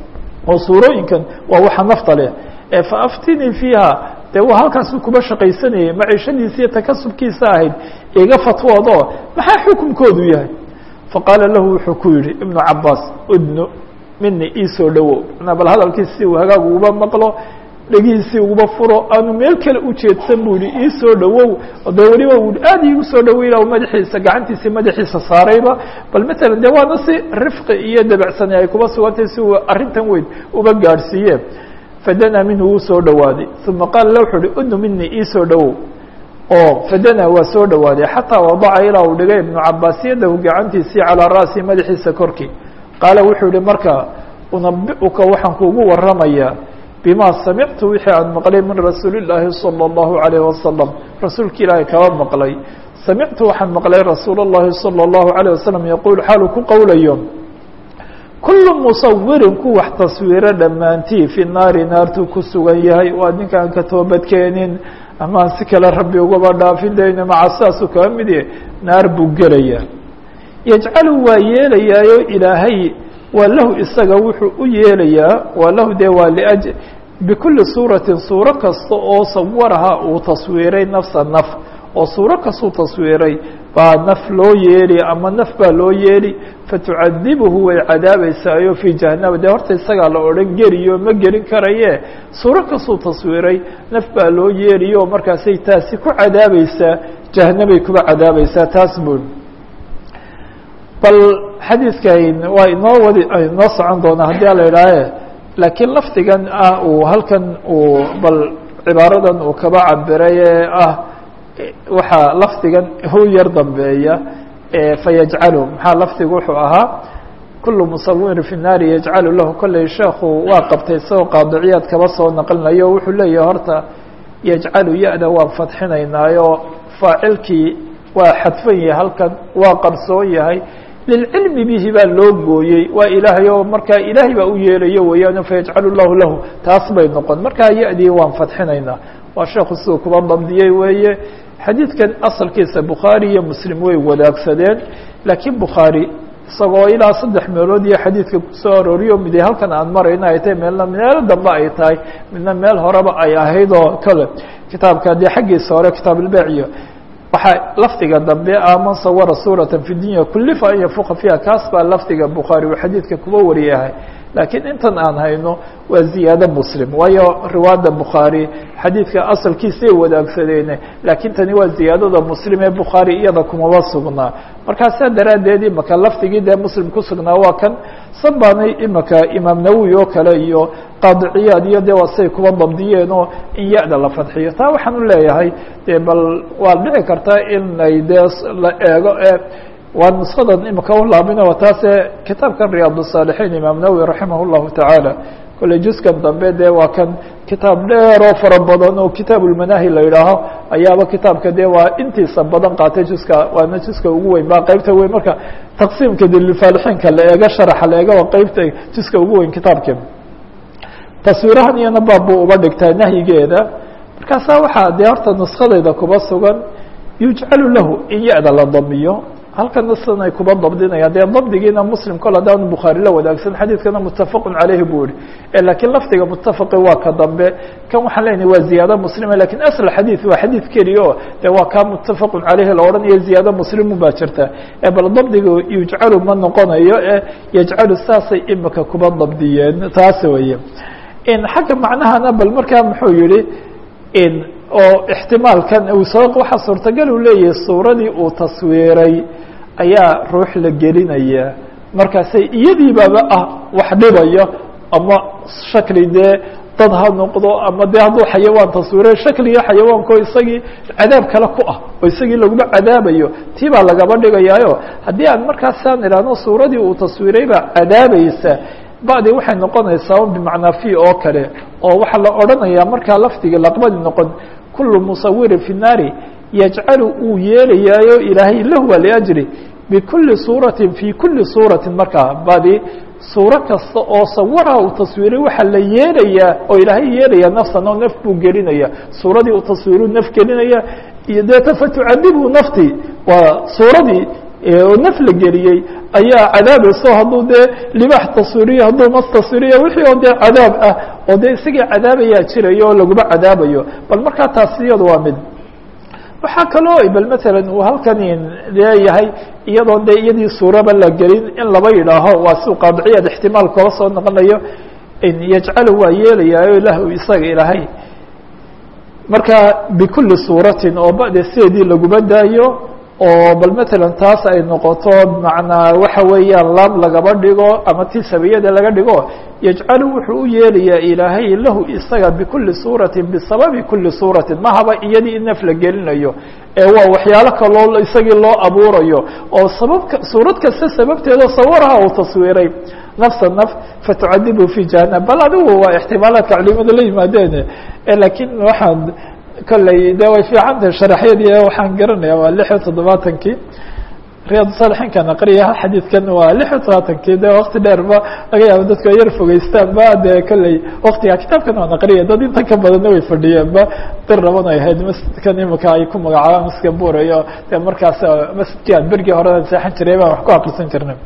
oo suurooyinkan waa waxa nafta leh ee faaftinii fiiha dee waa halkaasu kuba shaqaysanayay maciishadiisa iyo takasubkiisa ahayd iga fatwoodo maxaa xukunkoodu yahay faqaala lahu wuxuu ku yihi ibnu cabaas udnu mini iisoo dhowow manaa bal hadalkiisi uu hagaag uguba maqlo dhegihiisii uguba furo aanu meel kale ujeedsan bu yihi iisoo dhowow dee weliba u aad iigu soo dhoweyna madaxiisa gacantiisii madaxiisa saarayba bal matalan de waana si rifqi iyo dabecsani ay kuba sugantay si uu arrintan weyn uba gaadhsiiye fadanaa minhu wuu soo dhowaaday uma qaala la wuxuu uhi udnu mini iisoo dhowow oo fadanaa waa soo dhowaaday xataa wadaca ilaa uu dhigay ibnu cabaas yadahu gacantiisii calaa ra'si madaxiisa korkii qaala wuxuu yihi markaa unabi'uka waxaan kuugu waramayaa bima samictu wixii aan maqlay min rasuuli llaahi salى اllahu عalayh wasalam rasuulka ilaahay kaba maqlay samictu waxaan maqlay rasuul اllahi salى اllahu عalيه wasalam yaquul xaalu ku qowlayo kulu musawirin ku wax taswiiro dhammaantii fi naari naartuu ku sugan yahay waa ninkaan ka toobadkeenin amaan si kale rabbi ugaba dhaafin dayno maca saasuu kaba mid yahay naar buu gelayaa yajcalu waa yeelayaayo ilaahay waa lahu isaga wuxuu u yeelayaa waa lahu dee waa laj bikulli suuratin suuro kasta oo sawaraha uu taswiiray nafsa naf oo suuro kastuu taswiiray baa naf loo yeeli ama naf baa loo yeeli fatucadibuhu way cadaabeysaayo fii jahanaba dee horta isagaa la odhan geliyo ma gelin karaye suuro kastuu taswiiray naf baa loo yeeliyo markaasay taasi ku cadaabaysaa jahanabay kuba cadaabaysaa taas bun bal xadiidkan waa inoo wadi inoo socon doonaa haddii ala idhaahe laakiin lafdigan ah uu halkan uu bal cibaaradan uu kaba cabiray ee ah waxaa lafdigan u yar dambeeya fayajcalu maxaa lafdigu wuxuu ahaa kulu musawirin fi naari yajcalu lahu kolley sheekhu waa qabtay isagoo qaadiciyaad kaba soo naqlinayo wuxuu leeyahay horta yajcalu ya-da waan fadxinaynaayo faacilkii waa xadfan yahay halkan waa qarsoon yahay lilcilmi bihi baa loo gooyey waa ilaahay oo markaa ilaahay baa u yeelayo weeyaan fayajcalu llahu lahu taas bay noqon markaa ya-dii waan fadxinaynaa waa sheekhu siduu kuba dabdiyey weeye xadiidkan asalkiisa bukhaari iyo muslim way wadaagsadeen laakiin bukhaari isagoo ilaa saddex meelood iyo xadiidka kusoo arooriyo mid halkan aan marayna ay tahay meelna meelo dambe ay tahay midna meel horeba ay ahayd oo kale kitaabka dee xaggiisa hore kitaab ilbeec iyo waxaa lafdiga dambe ah man sawara suurata fi dunya kulifa an yafuqa fiiha kaas baa lafdiga bukhaari uu xadiidka kuba wariyahay laakiin intan aan hayno waa ziyaado muslim waayo riwaayadda bukhaari xadiidka asalkiisay wadaagsadeene laakiin tani waa ziyaadada muslim ee bukhaari iyada kumaba sugnaa markaasaa daraaddeed imaka lafdigii dee muslim ku sugnaa waa kan sanbaanay imaka imaam nawowi oo kale iyo qaadiciyaad iyo dee waa say kuba dabdiyeen oo in ya-da la fadxiyo taa waxaan u leeyahay dee bal waa dhici kartaa in ay dee la eego ee waa nuskadan imika u laabina waa taase kitaabkan riyaad الصاalixiin imaam nawwi raximah الlahu taعaalى kolley juskan dambe dee waa kan kitaab dheer oo fara badan oo kitaab ulmanaahi la yidhaaho ayaaba kitaabka dee waa intiisa badan qaatay juska waana juska ugu weyn ba qeybta weyn marka taqsiimka dilfaalixiinka la eego sharaxa la eego waa qeybta juska ugu weyn kitaabka taswiirahan iyana baab buu uba dhigtaa nahyigeeda markaasaa waxaa dee horta nuskadayda kuba sugan yujcalu lahu in ya-da la damiyo halkana sidan ay kuba dabdinayaan dee dabdigiina muslim kol haddaanu bukhaari la wadaagsan xadiidkana mutafaqun caleyhi buu yihi lakiin lafdiga mutafaqi waa ka dambe kan waxaan leenahay waa ziyaado muslima lakin asl xadiid waa xadiid keliya o de waa kaa mutafaqun caleyhi la odhanayo ziyaado muslimu baa jirta bal dabdiga yujcalu ma noqonayo e yajcalu saasay imika kuba dabdiyeen taas weye xagga macnahana bal markaa muxuu yihi oo ixtimaalkan waxaa suurtagal uu leeyahay suuradii uu taswiiray ayaa ruux la gelinaya markaasay iyadiibaba ah wax dhibayo ama shakli dee dad ha noqdo ama dee hadduu xayawaan taswiiray shakliga xayawaanko isagii cadaab kale ku ah oo isagii laguma cadaabayo tii baa lagaba dhigayaayo haddii aan markaasaan idhaahno suuradii uu taswiiray baa cadaabaysa bacdi waxay noqonaysaa bimacnaa fi oo kale oo waxaa la odhanayaa markaa lafdiga laqbadi noqon kulu musawirin fi naari yajcalu uu yeelayaayo ilaahay lahwa liajri bikuli suuratin fi kuli suuratin markaa badi suuro kasta oo sawara uu taswiiray waxaa la yeelayaa oo ilaahay yeelaya nafsan oo naf buu gelinaya suuradii uu taswiiru naf gelinaya iyo deeta fatucadibu nafti waa suuradii oo naf la geliyey ayaa cadaabayso hadduu dee libaax taswiriyo hadduu mas taswiriyo wixii oo dee cadaab ah oo dee isagii cadaabayaa jirayo oo laguma cadaabayo bal markaa taasi iyadu waa mid waxaa kaloo bal matalan uu halkan leeyahay iyadoo dee iyadii suuraba la gelin in laba yidhaaho waa si qaadiciyaad ixtimaal koola soo noqonayo yajcalu waa yeelayaayo lahu isaga ilaahay marka bikuli suuratin oo bade sideedii laguma daayo oo bal matalan taas ay noqoto bimacnaa waxa weeyaan laam lagaba dhigo ama ti sabiyada laga dhigo yajcalu wuxuu u yeelayaa ilaahay lahu isaga bikuli suuratin bisababi kuli suuratin mahaba iyadii in naf la gelinayo ee waa waxyaalo kaloo isagii loo abuurayo oo sababka suurad kasta sababteeda sawaraha uu taswiiray nafsa naf fatucadibu fi jahanam bal adigu waa ixtimaalaadka culimadu la yimaadeen lakiin waxaan kolley de way fiican tahay sharaxyadii waxaan garanaya waa lix iyo toddobaatankii riyaad saalixiinkan aqriya xadiidkan waa lix iyo todobaatankii de wakti dheer ba laga yaabo dadku ay yar fogeystaan ba de kolley waktiga kitaabkan waan aqriya dad inta ka badanna way fadhiyeen ba dir raban ay ahayd masjidkan imika ay ku magacaabaan masjidka buurayo de markaas masjidkii aan bergii horean seexan jiray baan wax ku akrisan jirnay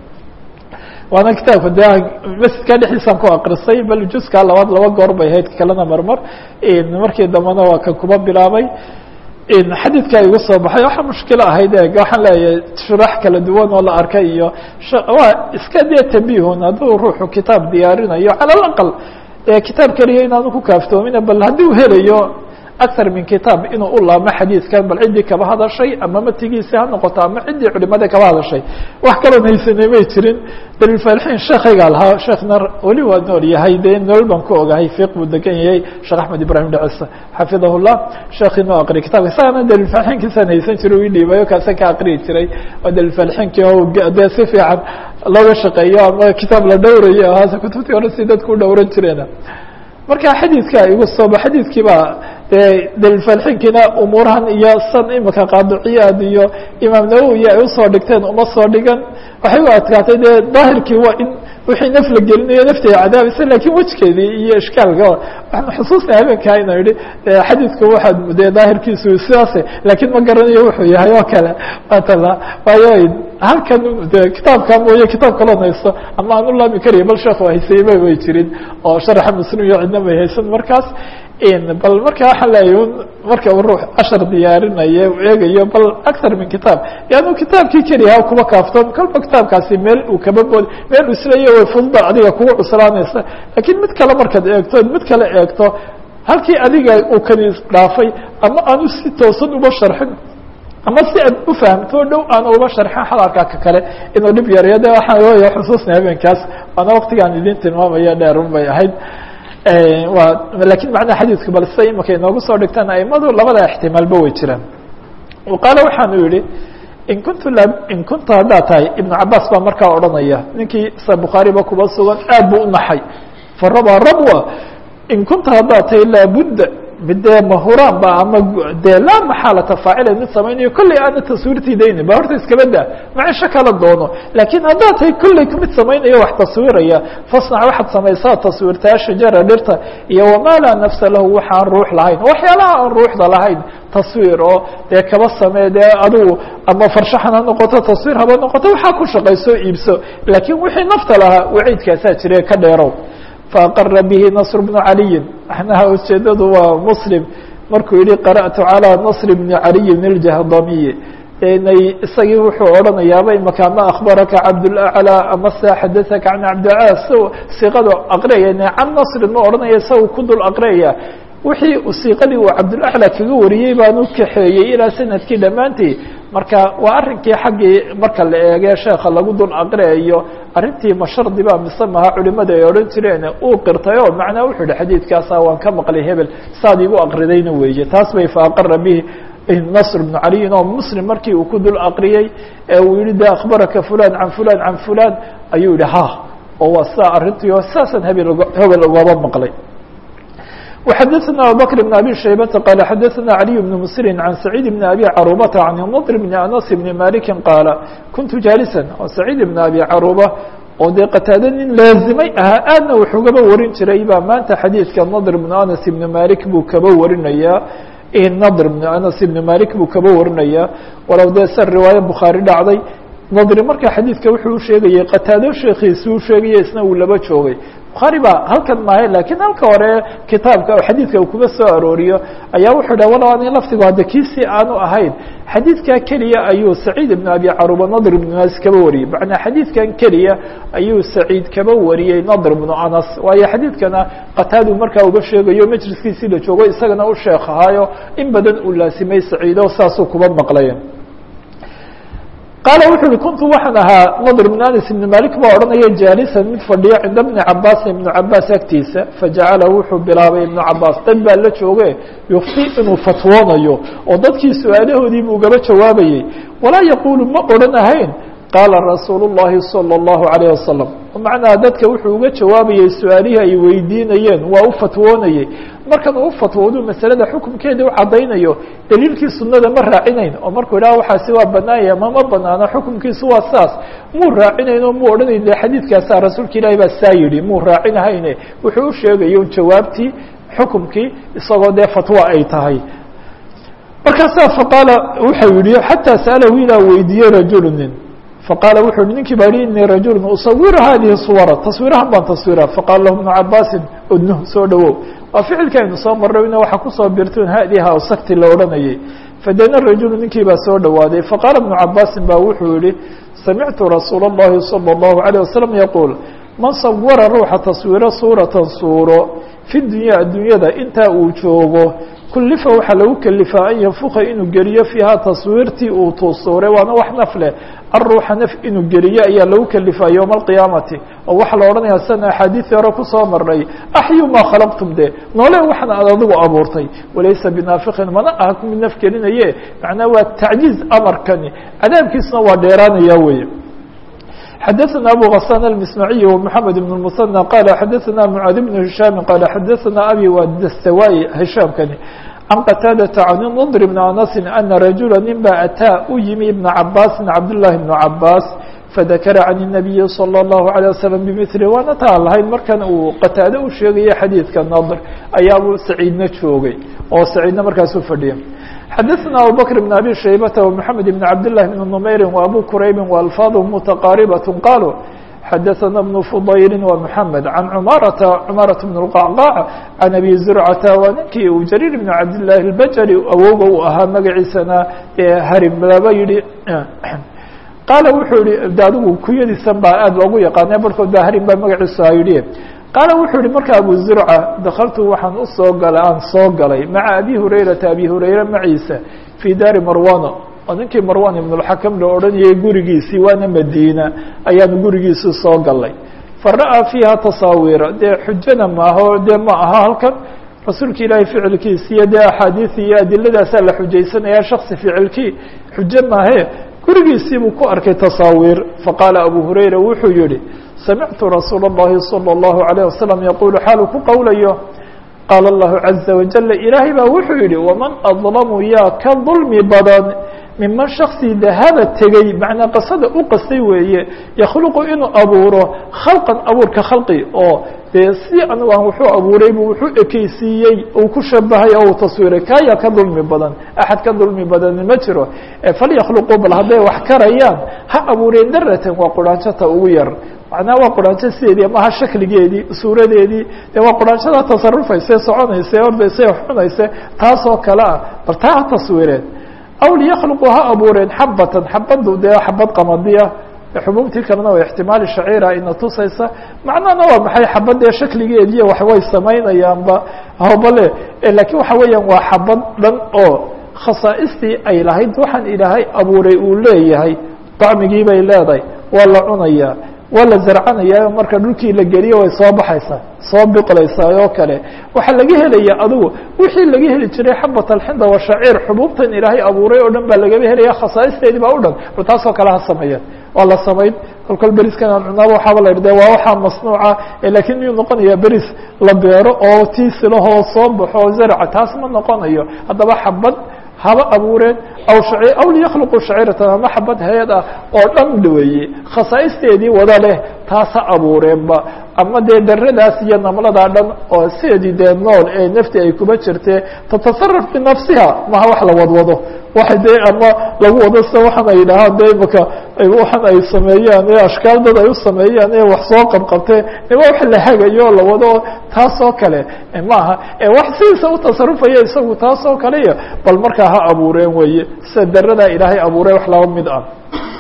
waana kitaabka de masjidka dhexdiisaan ku akrisay bal juskaa labaad laba goor bay ahayd kalena marmar markii dambena waa kan kuba bilaabay xadiidka igu soo baxay waxaa mushkilo ahayd e waxaan leeyahay shurax kala duwan oo la arkay iyo waa iska dee tambihun hadduu ruuxu kitaab diyaarinayo cala alaqal kitaab keliya inaanu ku kaaftoomina bal haddii uu helayo akar min kitaab inuu u laamo xadiidkan bal ciddii kaba hadashay ama matigiisi ha noqoto ama ciddii culimada kaba hadashay wax kaloo haysanay may jirin dalilfaalixiin sheekaygaa lahaa sheekna weli waa nool yahay dee nolol baan ku ogahay fiq buu degan yahay sheekh axmed ibrahim dhacisa xafidahu llah sheekii noo aqriya kitabka isagana dalilfaalixiinkiisaan haysan jiray u dhiibayo kaasa ka aqriyi jiray oo dalilfaalixiinkii o dee si fiican looga shaqeeyo ama kitaab la dhowrayo haase kutubtii hore si dadku u dhowran jireena marka xadiidka igu sooba xadiidkii baa dee dalilfaalxinkiina umuurahan iyo san imika qaadiciyaad iyo imaam nawowi ay usoo dhigteen uma soo dhigan waxay u adkaatay dee daahirkii waa in wixii naf la gelinayo nafteeda cadaabaysa lakin wejkeedii iyo ishkaalka waxaan xusuusnay habeenkaa ina yihi xadiidku waxaad dee daahirkiisu sidaase lakiin ma garanayo wuxuu yahay oo kale matala waayo halkan de kitaabka mooye kitaab kaloo haysto ama aan u laami kariya bal sheekh haysayba way jirin oo sharaxa muslim iyo cidna may haysan markaas bal marka waxaan leeyahy marka uu ruux cashar diyaarinayo eegayo bal actar min kitaab yaanu kitaabkii keliya kuba kaaftoon kolba kitaabkaasi meel uu kaba bood meel uu isleeya way fududa adiga kugu cuslaanaysa lakiin mid kale markaad eegto mid kale eegto halkii adiga uu kani dhaafay ama aanu si toosan uba sharxin ama si aad u fahamto dhow aana uba sharxin hadalka ka kale inuu dhib yarayo de waxaan leeyahay xusuusnay habeenkaas waana waktigaan idin tilmaamaya dheerun bay ahayd waa lakin macnaha xadiidku bal sida imika inoogu soo dhigtaan aimadu labada ixtimaalba way jiraan qaale waxaanu yihi in kuntu in kunta haddaad tahay ibnu cabaas baa markaa odhanaya ninkii sa bukhaariba kuba sugan aad buu u naxay farabaa rabwa in kunta haddaad tahay laabudda midee mahuraan ba ama dee laa maxaalata faacila mid samaynayo kolley aana taswiirtiidayni ba horta iskaba daa macisho kala doono laakiin haddaad tahay kolley mid samaynayo wax taswiiraya fasnac waxaad samaysaa taswiirtaa shajara dhirta iyo wamaa laa nafsa lahu waxaan ruux lahayn waxyaalaha aan ruuxda lahayn taswiir oo dee kaba samee dee adigu ama farshaxan ha noqoto taswiir haba noqoto waxaa ku shaqayso iibso laakiin wixii nafta lahaa waciidkaasaa jire ka dheerow faaqara bihi nasr bnu caliyin maxnaha ujeedadu waa muslim markuu yihi qara'tu calىa nasr bni caliyin iljahdamiyi inay isagii wuxuu odhanayaaba imaka ama akhbaraka cabdulaclى ama se xadaثaka can cabdilaclى s siiqadu aqriyaya can nasrin ma odhanaya isaga ku dul aqriyaya wixii siiqadii uu cabdulaclى kaga wariyey baan u kaxeeyey ilaa sanadkii dhammaantii marka waa arrinkii xaggii marka la eege sheeka lagu dul aqriyayo arrintii ma shardi ba mise maha culimada ay odhan jireen uu qirtay o macnaa wuxuu yihi xadiidkaasa waan ka maqlay hebel saad igu aqridayna weeye taas bay faaqara bihi nasr bnu caliyin oo muslim markii uu ku dul aqriyey ee uu yihi de akhbaraka fulan can fulan can fulan ayuu yihi ha oo waa sidaa arrintii oo saasaan hebel hebel ugaba maqlay وxadثna abubكر بن abي شhaybةa qال xadثna عlي بن msri عan سacيid بن abي caruبةa عan نضr بن aنس بن maliki qاala kuntu jaalسا oo سacيid بن abي caruبة oo dee qataade nin laazimay ahaa aadna wax ugaba warin jiray baa maanta xadiidka nadr بن aنس بن malik buu kaba warinaya nadr بن aنس بن malik buu kaba warinaya walow dee se riwaayo bukhaarي dhacday nadri marka xadiidka wuxuu u sheegayey qataado sheekiisi u sheegaya isna uu laba joogay bukhaari ba halkan maahe lakiin halka hore kitaabka xadiidka uu kuga soo arooriyo ayaa wuxuu dhah walow ani lafdigu hadda kiisii aanu ahayn xadiidkaa keliya ayuu saciid ibn abi caruba nadr ibnu anas kaba wariyey macnaa xadiidkan keliya ayuu saciid kaba wariyey nadr ibnu anas waayo xadiidkana qataadu markaa uga sheegayo majliskiisii la joogo isagana u sheekh ahaayo in badan uu laasimay saciido saasuu kuba maqlay qaala wuxu uhi kuntu waxaan ahaa nadr bn anas ibn malik baa odhanaya jaalisan mid fadhiya cinda bni cabaasin ibnu cabaas agtiisa fajacala wuxuu bilaabay ibnu cabaas dad baa la jooge yufti inuu fatwoonayo oo dadkii su-aalahoodii buu gaba jawaabayey walaa yaquulu ma odhanahayn qaala rasuulu الlahi salى الlahu عalيه wasalam macnaa dadka wuxuu uga jawaabayey su-aalihii ay weydiinayeen waa u fatwoonayey markan uu fatwoodu masalada xukumkeeda u caddaynayo daliilkii sunada ma raacinayn oo markuu idhaha waxaasi waa banaanya ma ma banaano xukumkiisu waa saas muu raacinayn oo muu odhanayn de xadiidkaasaa rasuulka ilaahi baa saa yidhi muu raacinahayne wuxuu u sheegayo jawaabtii xukumkii isagoo dee fatwo ay tahay markaasaa faqaala wuxuu yihi xataa sa'alahu ilaa weydiiyey rajulu nin faqaala wuxu uhi ninkii baa yihi inii rajulu usawiru hadihi suwara taswiirahan baan taswiira faqaala lahu ibnu cabaasin udnuh soo dhawow waa ficilka aynu soo marrayna waxaa kusoo birtun hadiha o sakti la odhanayay fadana rajulu ninkii baa soo dhawaaday faqaala ibnu cabaasin ba wuxuu yihi samictu rasuula اllahi salى اllahu عalيه wasalam yaquul man sawara ruuxa taswiiro suuratan suuro fi dunya addunyada intaa uu joogo kullifa waxaa lagu kelifaa an yanfuka inuu geliyo fiiha taswiirtii uu tusuuray waana wax naf leh aruuxa naf inuu geliyo ayaa lagu kelifaa yowma alqiyaamati oo waxaa la odhanayaa sana axaadiii hore kusoo marnay axyu maa khalaqtum de noole waxna aad adigu abuurtay walaysa binaafiqin mana aha ku mid naf gelinaye macnaa waa tacjiiz amarkani cadaabkiisuna waa dheeraanaya weye xadaثna abu غassan الmismaعiي ومحamed بن المثنى qal xadaثna mعaad بن هiشham qal xadaثna abi wdastawai hishaamkani can qataadaةa can نضr بn anasi ana rajula nin ba ataa u yimi ibna cabaasi cabdالlahi بn cabaas fadakara can الnabiyi salى الlahu عalيه waslم bmili waana taan lahayn markan uu qataado u sheegaya xadiidka nadr ayaabuu saciidna joogay oo saciidna markaas u fadhiya xadaثna abubakr بn abi shaybata ومحamed بn cabdالlahi بn نmayri وabu kuraybi وalfaadhm mutaqaaribaة qaluu xadaثna بn fudayli ومحamed can cmaarata cmaaraة bn الqacqاc can abi zurcata waa ninkii uu jariir bn cabdالlahi اlbajali awowga uu ahaa magaciisana harim laba yihi qaala wuxuu yihi de adigu kunyadiisan baa aad loogu yaqaana barhkood ba harim baa magaciisu ha yidhi qaala wuxuu yihi marka abu zurca dakaltu waxaan usoo galay aan soo galay maca abi hurayrata abi hurayra maciisa fii daari marwana oo ninkii marwan ibn اlxakam la odhanayay gurigiisii waana madiina ayaanu gurigiisii soo galay fara'aa fiiha tasaawiira dee xujana maaho dee ma aha halkan rasuulka ilaahay ficilkiisi iyo dee axaadiisi iyo adiladaasaa la xujaysanaya shaksi ficilkii xujo maahe gurigiisiibuu ku arkay tasaawiir faqaala abu hurayra wuxuu yihi samictu rasuula اllahi salى اllahu عalيه wasalam yaqulu xaaluu ku qowlayo qaala allahu caza wajala ilaahay baa wuxuu yihi waman adlamu yaa ka dulmi badan miman shaksi dahaba tegey macnaa qasada u qastay weeye yakhluqu inuu abuuro khalqan abuurka khalqi oo dee si anigu aan wuxuu abuuray buu wuxuu ekeysiiyey uu ku shabahay oo uu taswiiray kaayaa ka dulmi badan axad ka dulmi badani ma jiro falyakhluquu bal hadday wax karayaan ha abuureen daratan waa quraanjata ugu yar macnaha waa quraanjo sideedii amaha shakligeedii suuradeedii dee waa quraanjada tasarufayse soconayse ordayse xunayse taasoo kale ah bal taa ha taswiireen aw liyakhluquu ha abuureen xabatan xabadu dee xabad qamadiya xubuubtii kalena waa ixtimaali shaciira ina tusaysa macnahana waa maxay xabadee shakligeediiyo wax way samaynayaanba hobale lakiin waxa weeyaan waa xabad dhan oo khasaaistii ay lahayd waxaan ilaahay abuuray uu leeyahay dacmigii bay leedahay waa la cunayaa waa la zarcanaya marka dhulkii la geliyo way soo baxaysaa soo biqlaysaa oo kale waxaa laga helaya adigu wixii laga heli jiray xabat alxinda wa shaciir xubuubtan ilaahay abuuray oo dhan baa lagaba helaya khasaa'isteedii baa u dhan bal taasoo kale ha sameeyeen waa la samayn kolkol beriskan aan cunaaba waxaaba la yidhi de waa waxaa masnuuca lakiin miyuu noqonaya beris la beero oo tiisilahoo soo baxo oo zarca taas ma noqonayo haddaba xabad haba abuureen aw shaci aw liyakhluquu shaciiratan ama xabad hay-ad ah oo dhan weeye khasaa'isteedii wada leh taas ha abuureenba ama dee daradaas iyo namladaa dhan oo sideedii dee nool ee nafti ay kuba jirtee tatasaraf binafsiha maha wax la wadwado waxa dee ama lagu wado sida waxaan ay dhahaan de imaka waxaan ay sameeyaan ee ashkaal dad ay u sameeyaan ee wax soo qabqabtee waa wax la hagayo o la wado taasoo kale maaha wax sidiisa u tasarufaya isagu taasoo kale iyo bal markaa ha abuureen weeye sida daradaa ilaahay abuuray wax laba mid ah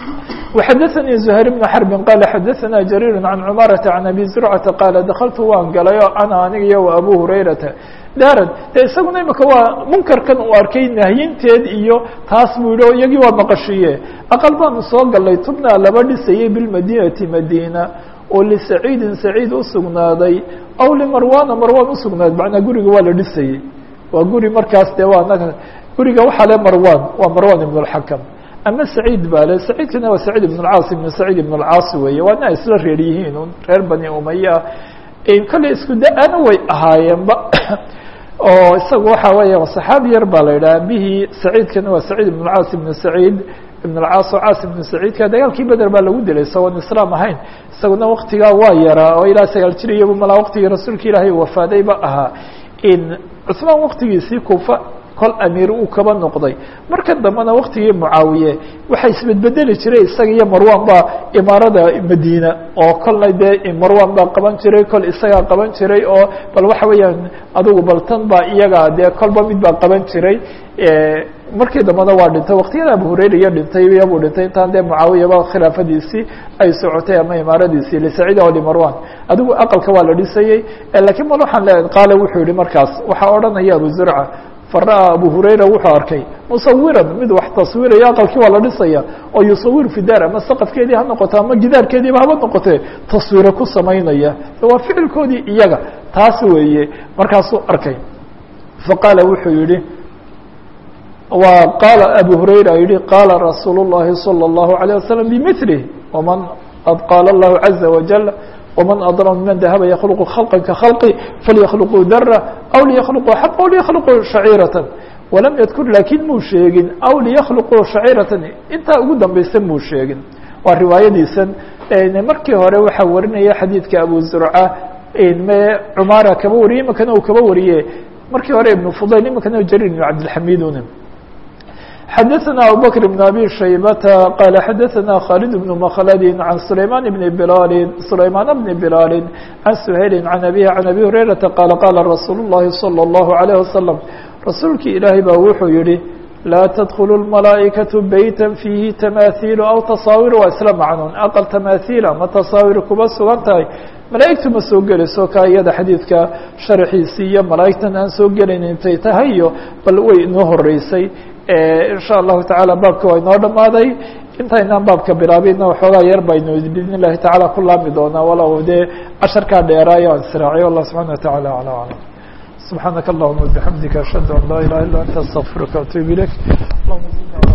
وxdثnي زهير بن حرب qال xdثnا جرير عن cمارة عن أبي زرعة qال دkلت waan galay o أنا aniga iyo وأbو هريرةa daarad de isaguna imika waa munkarkan uu arkay nahyinteed iyo taas buu yihi o iyagii waa maqashiye aqل baanu soo galay tubna laba dhisayay بالmadينةi madينة oo لسacيidi سacيid usugnaaday aw لmarwana marwan usugnaaday manaa guriga waa la dhisayey waa guri markaas de waa guriga waxaa le marwan waa marwan iبن الحكم ama saciid baa le saciidkana waa saciid ibn اlcaas ibn saciid ibn اlcaas weeye waana isla reer yihiin un reer bani umaya kolley isku da-ana way ahaayeenba oo isaga waxa weeya saxaabi yar baa la yidhaha abihii saciidkana waa saciid ibn اlcaas ibn saciid ibn اlcaas oo caas ibn saciidka dagaalkii beder baa lagu dilay isagoon islaam ahayn isaguna waktigaa waa yaraa oo ilaa sagaal jir iyagu malaa waktigii rasuulka ilaahay wafaadayba ahaa cusmaan waktigiisii kufa kol amiir uu kaba noqday marka dambena waktigii mucaawiye waxaa isbedbedeli jiray isaga iyo marwan baa imaarada madiina oo kolna dee marwan baa qaban jiray kol isagaa qaban jiray oo bal waxa weeyaan adugu bal tan baa iyaga dee kolba mid baa qaban jiray markii dambena waa dhintay waktiyada abu hurayra iyo dhintay iyabuu dhintay intaan dee mucaawiyaba khilaafadiisii ay socotay ama imaaradiisii lisaciid o limarwan adigu aqalka waa la dhisayey lakiin mal waxaan leeyahay qaale wuxuu yihi markaas waxaa odhanaya abu zurca fara'aa abu hurayra wuxuu arkay musawiran mid wax taswiraya aqalkii waa la dhisaya oo yusawir fi daar ama saqafkeedii ha noqoto ama gidaarkeediiba haba noqotee taswiro ku samaynaya waa ficilkoodii iyaga taas weeye markaasuu arkay faqaala wuxuu yihi wa qaala abu hurayra yihi qaala rasuul الlahi salى الlahu عalيه wasalam bimilih waman ad qaala اllahu caza wajal وmن أضرم ممن dahب يkلق خلقا kaخلقi فليkلقوا dرة أو ليkلقوا حب أو ليkلقوا شhعيرة ولم يذkر lakiن muu sheegin أو ليkلقوا شhعيرة intaa ugu dambaysa muu sheegin waa riwaayadiisan markii hore waxaa warinaya xadيidka أبو زرعة cmاra kaba wariye imikana uu kaba wariye markii hore iبن فضيل imikana jrير بن عبدالحميد xdثnا abو بكر بن أbي شhيبة qال xdثnا khالد بن مkلد عن سليمان بن بلال سليمان بن بلال عن سهيل عن أبيه عن أبي هريرةa qال qال رsuuل اللhi صلى الله عليه وسلم rasuulkii ilaahay baa wuxuu yihi لا تدخل الملائكة بيتا فيهi تماثيل أو تصاawير waa isla macnun أqل تماثيل ama تصاawير kuba sugan tahay malaa'igtu ma soo gelayso ka iyada xadiidka sharxiisii iyo malaa'igtan aan soo gelayn intay tahay iyo bal way inoo horeysay insha allahu tacaala baabka waa inoo dhamaaday intaynaan baabka bilaabina waxoogaa yar baynu biidn illahi tacala ku laami doonaa walow dee casharkaa dheeraayo aan israaciyo allah subxana wataعala alى aclam subxaanaka allahuma bixamdika ashhadu an laa ilaha illa anta astaqfiruka atub ilayk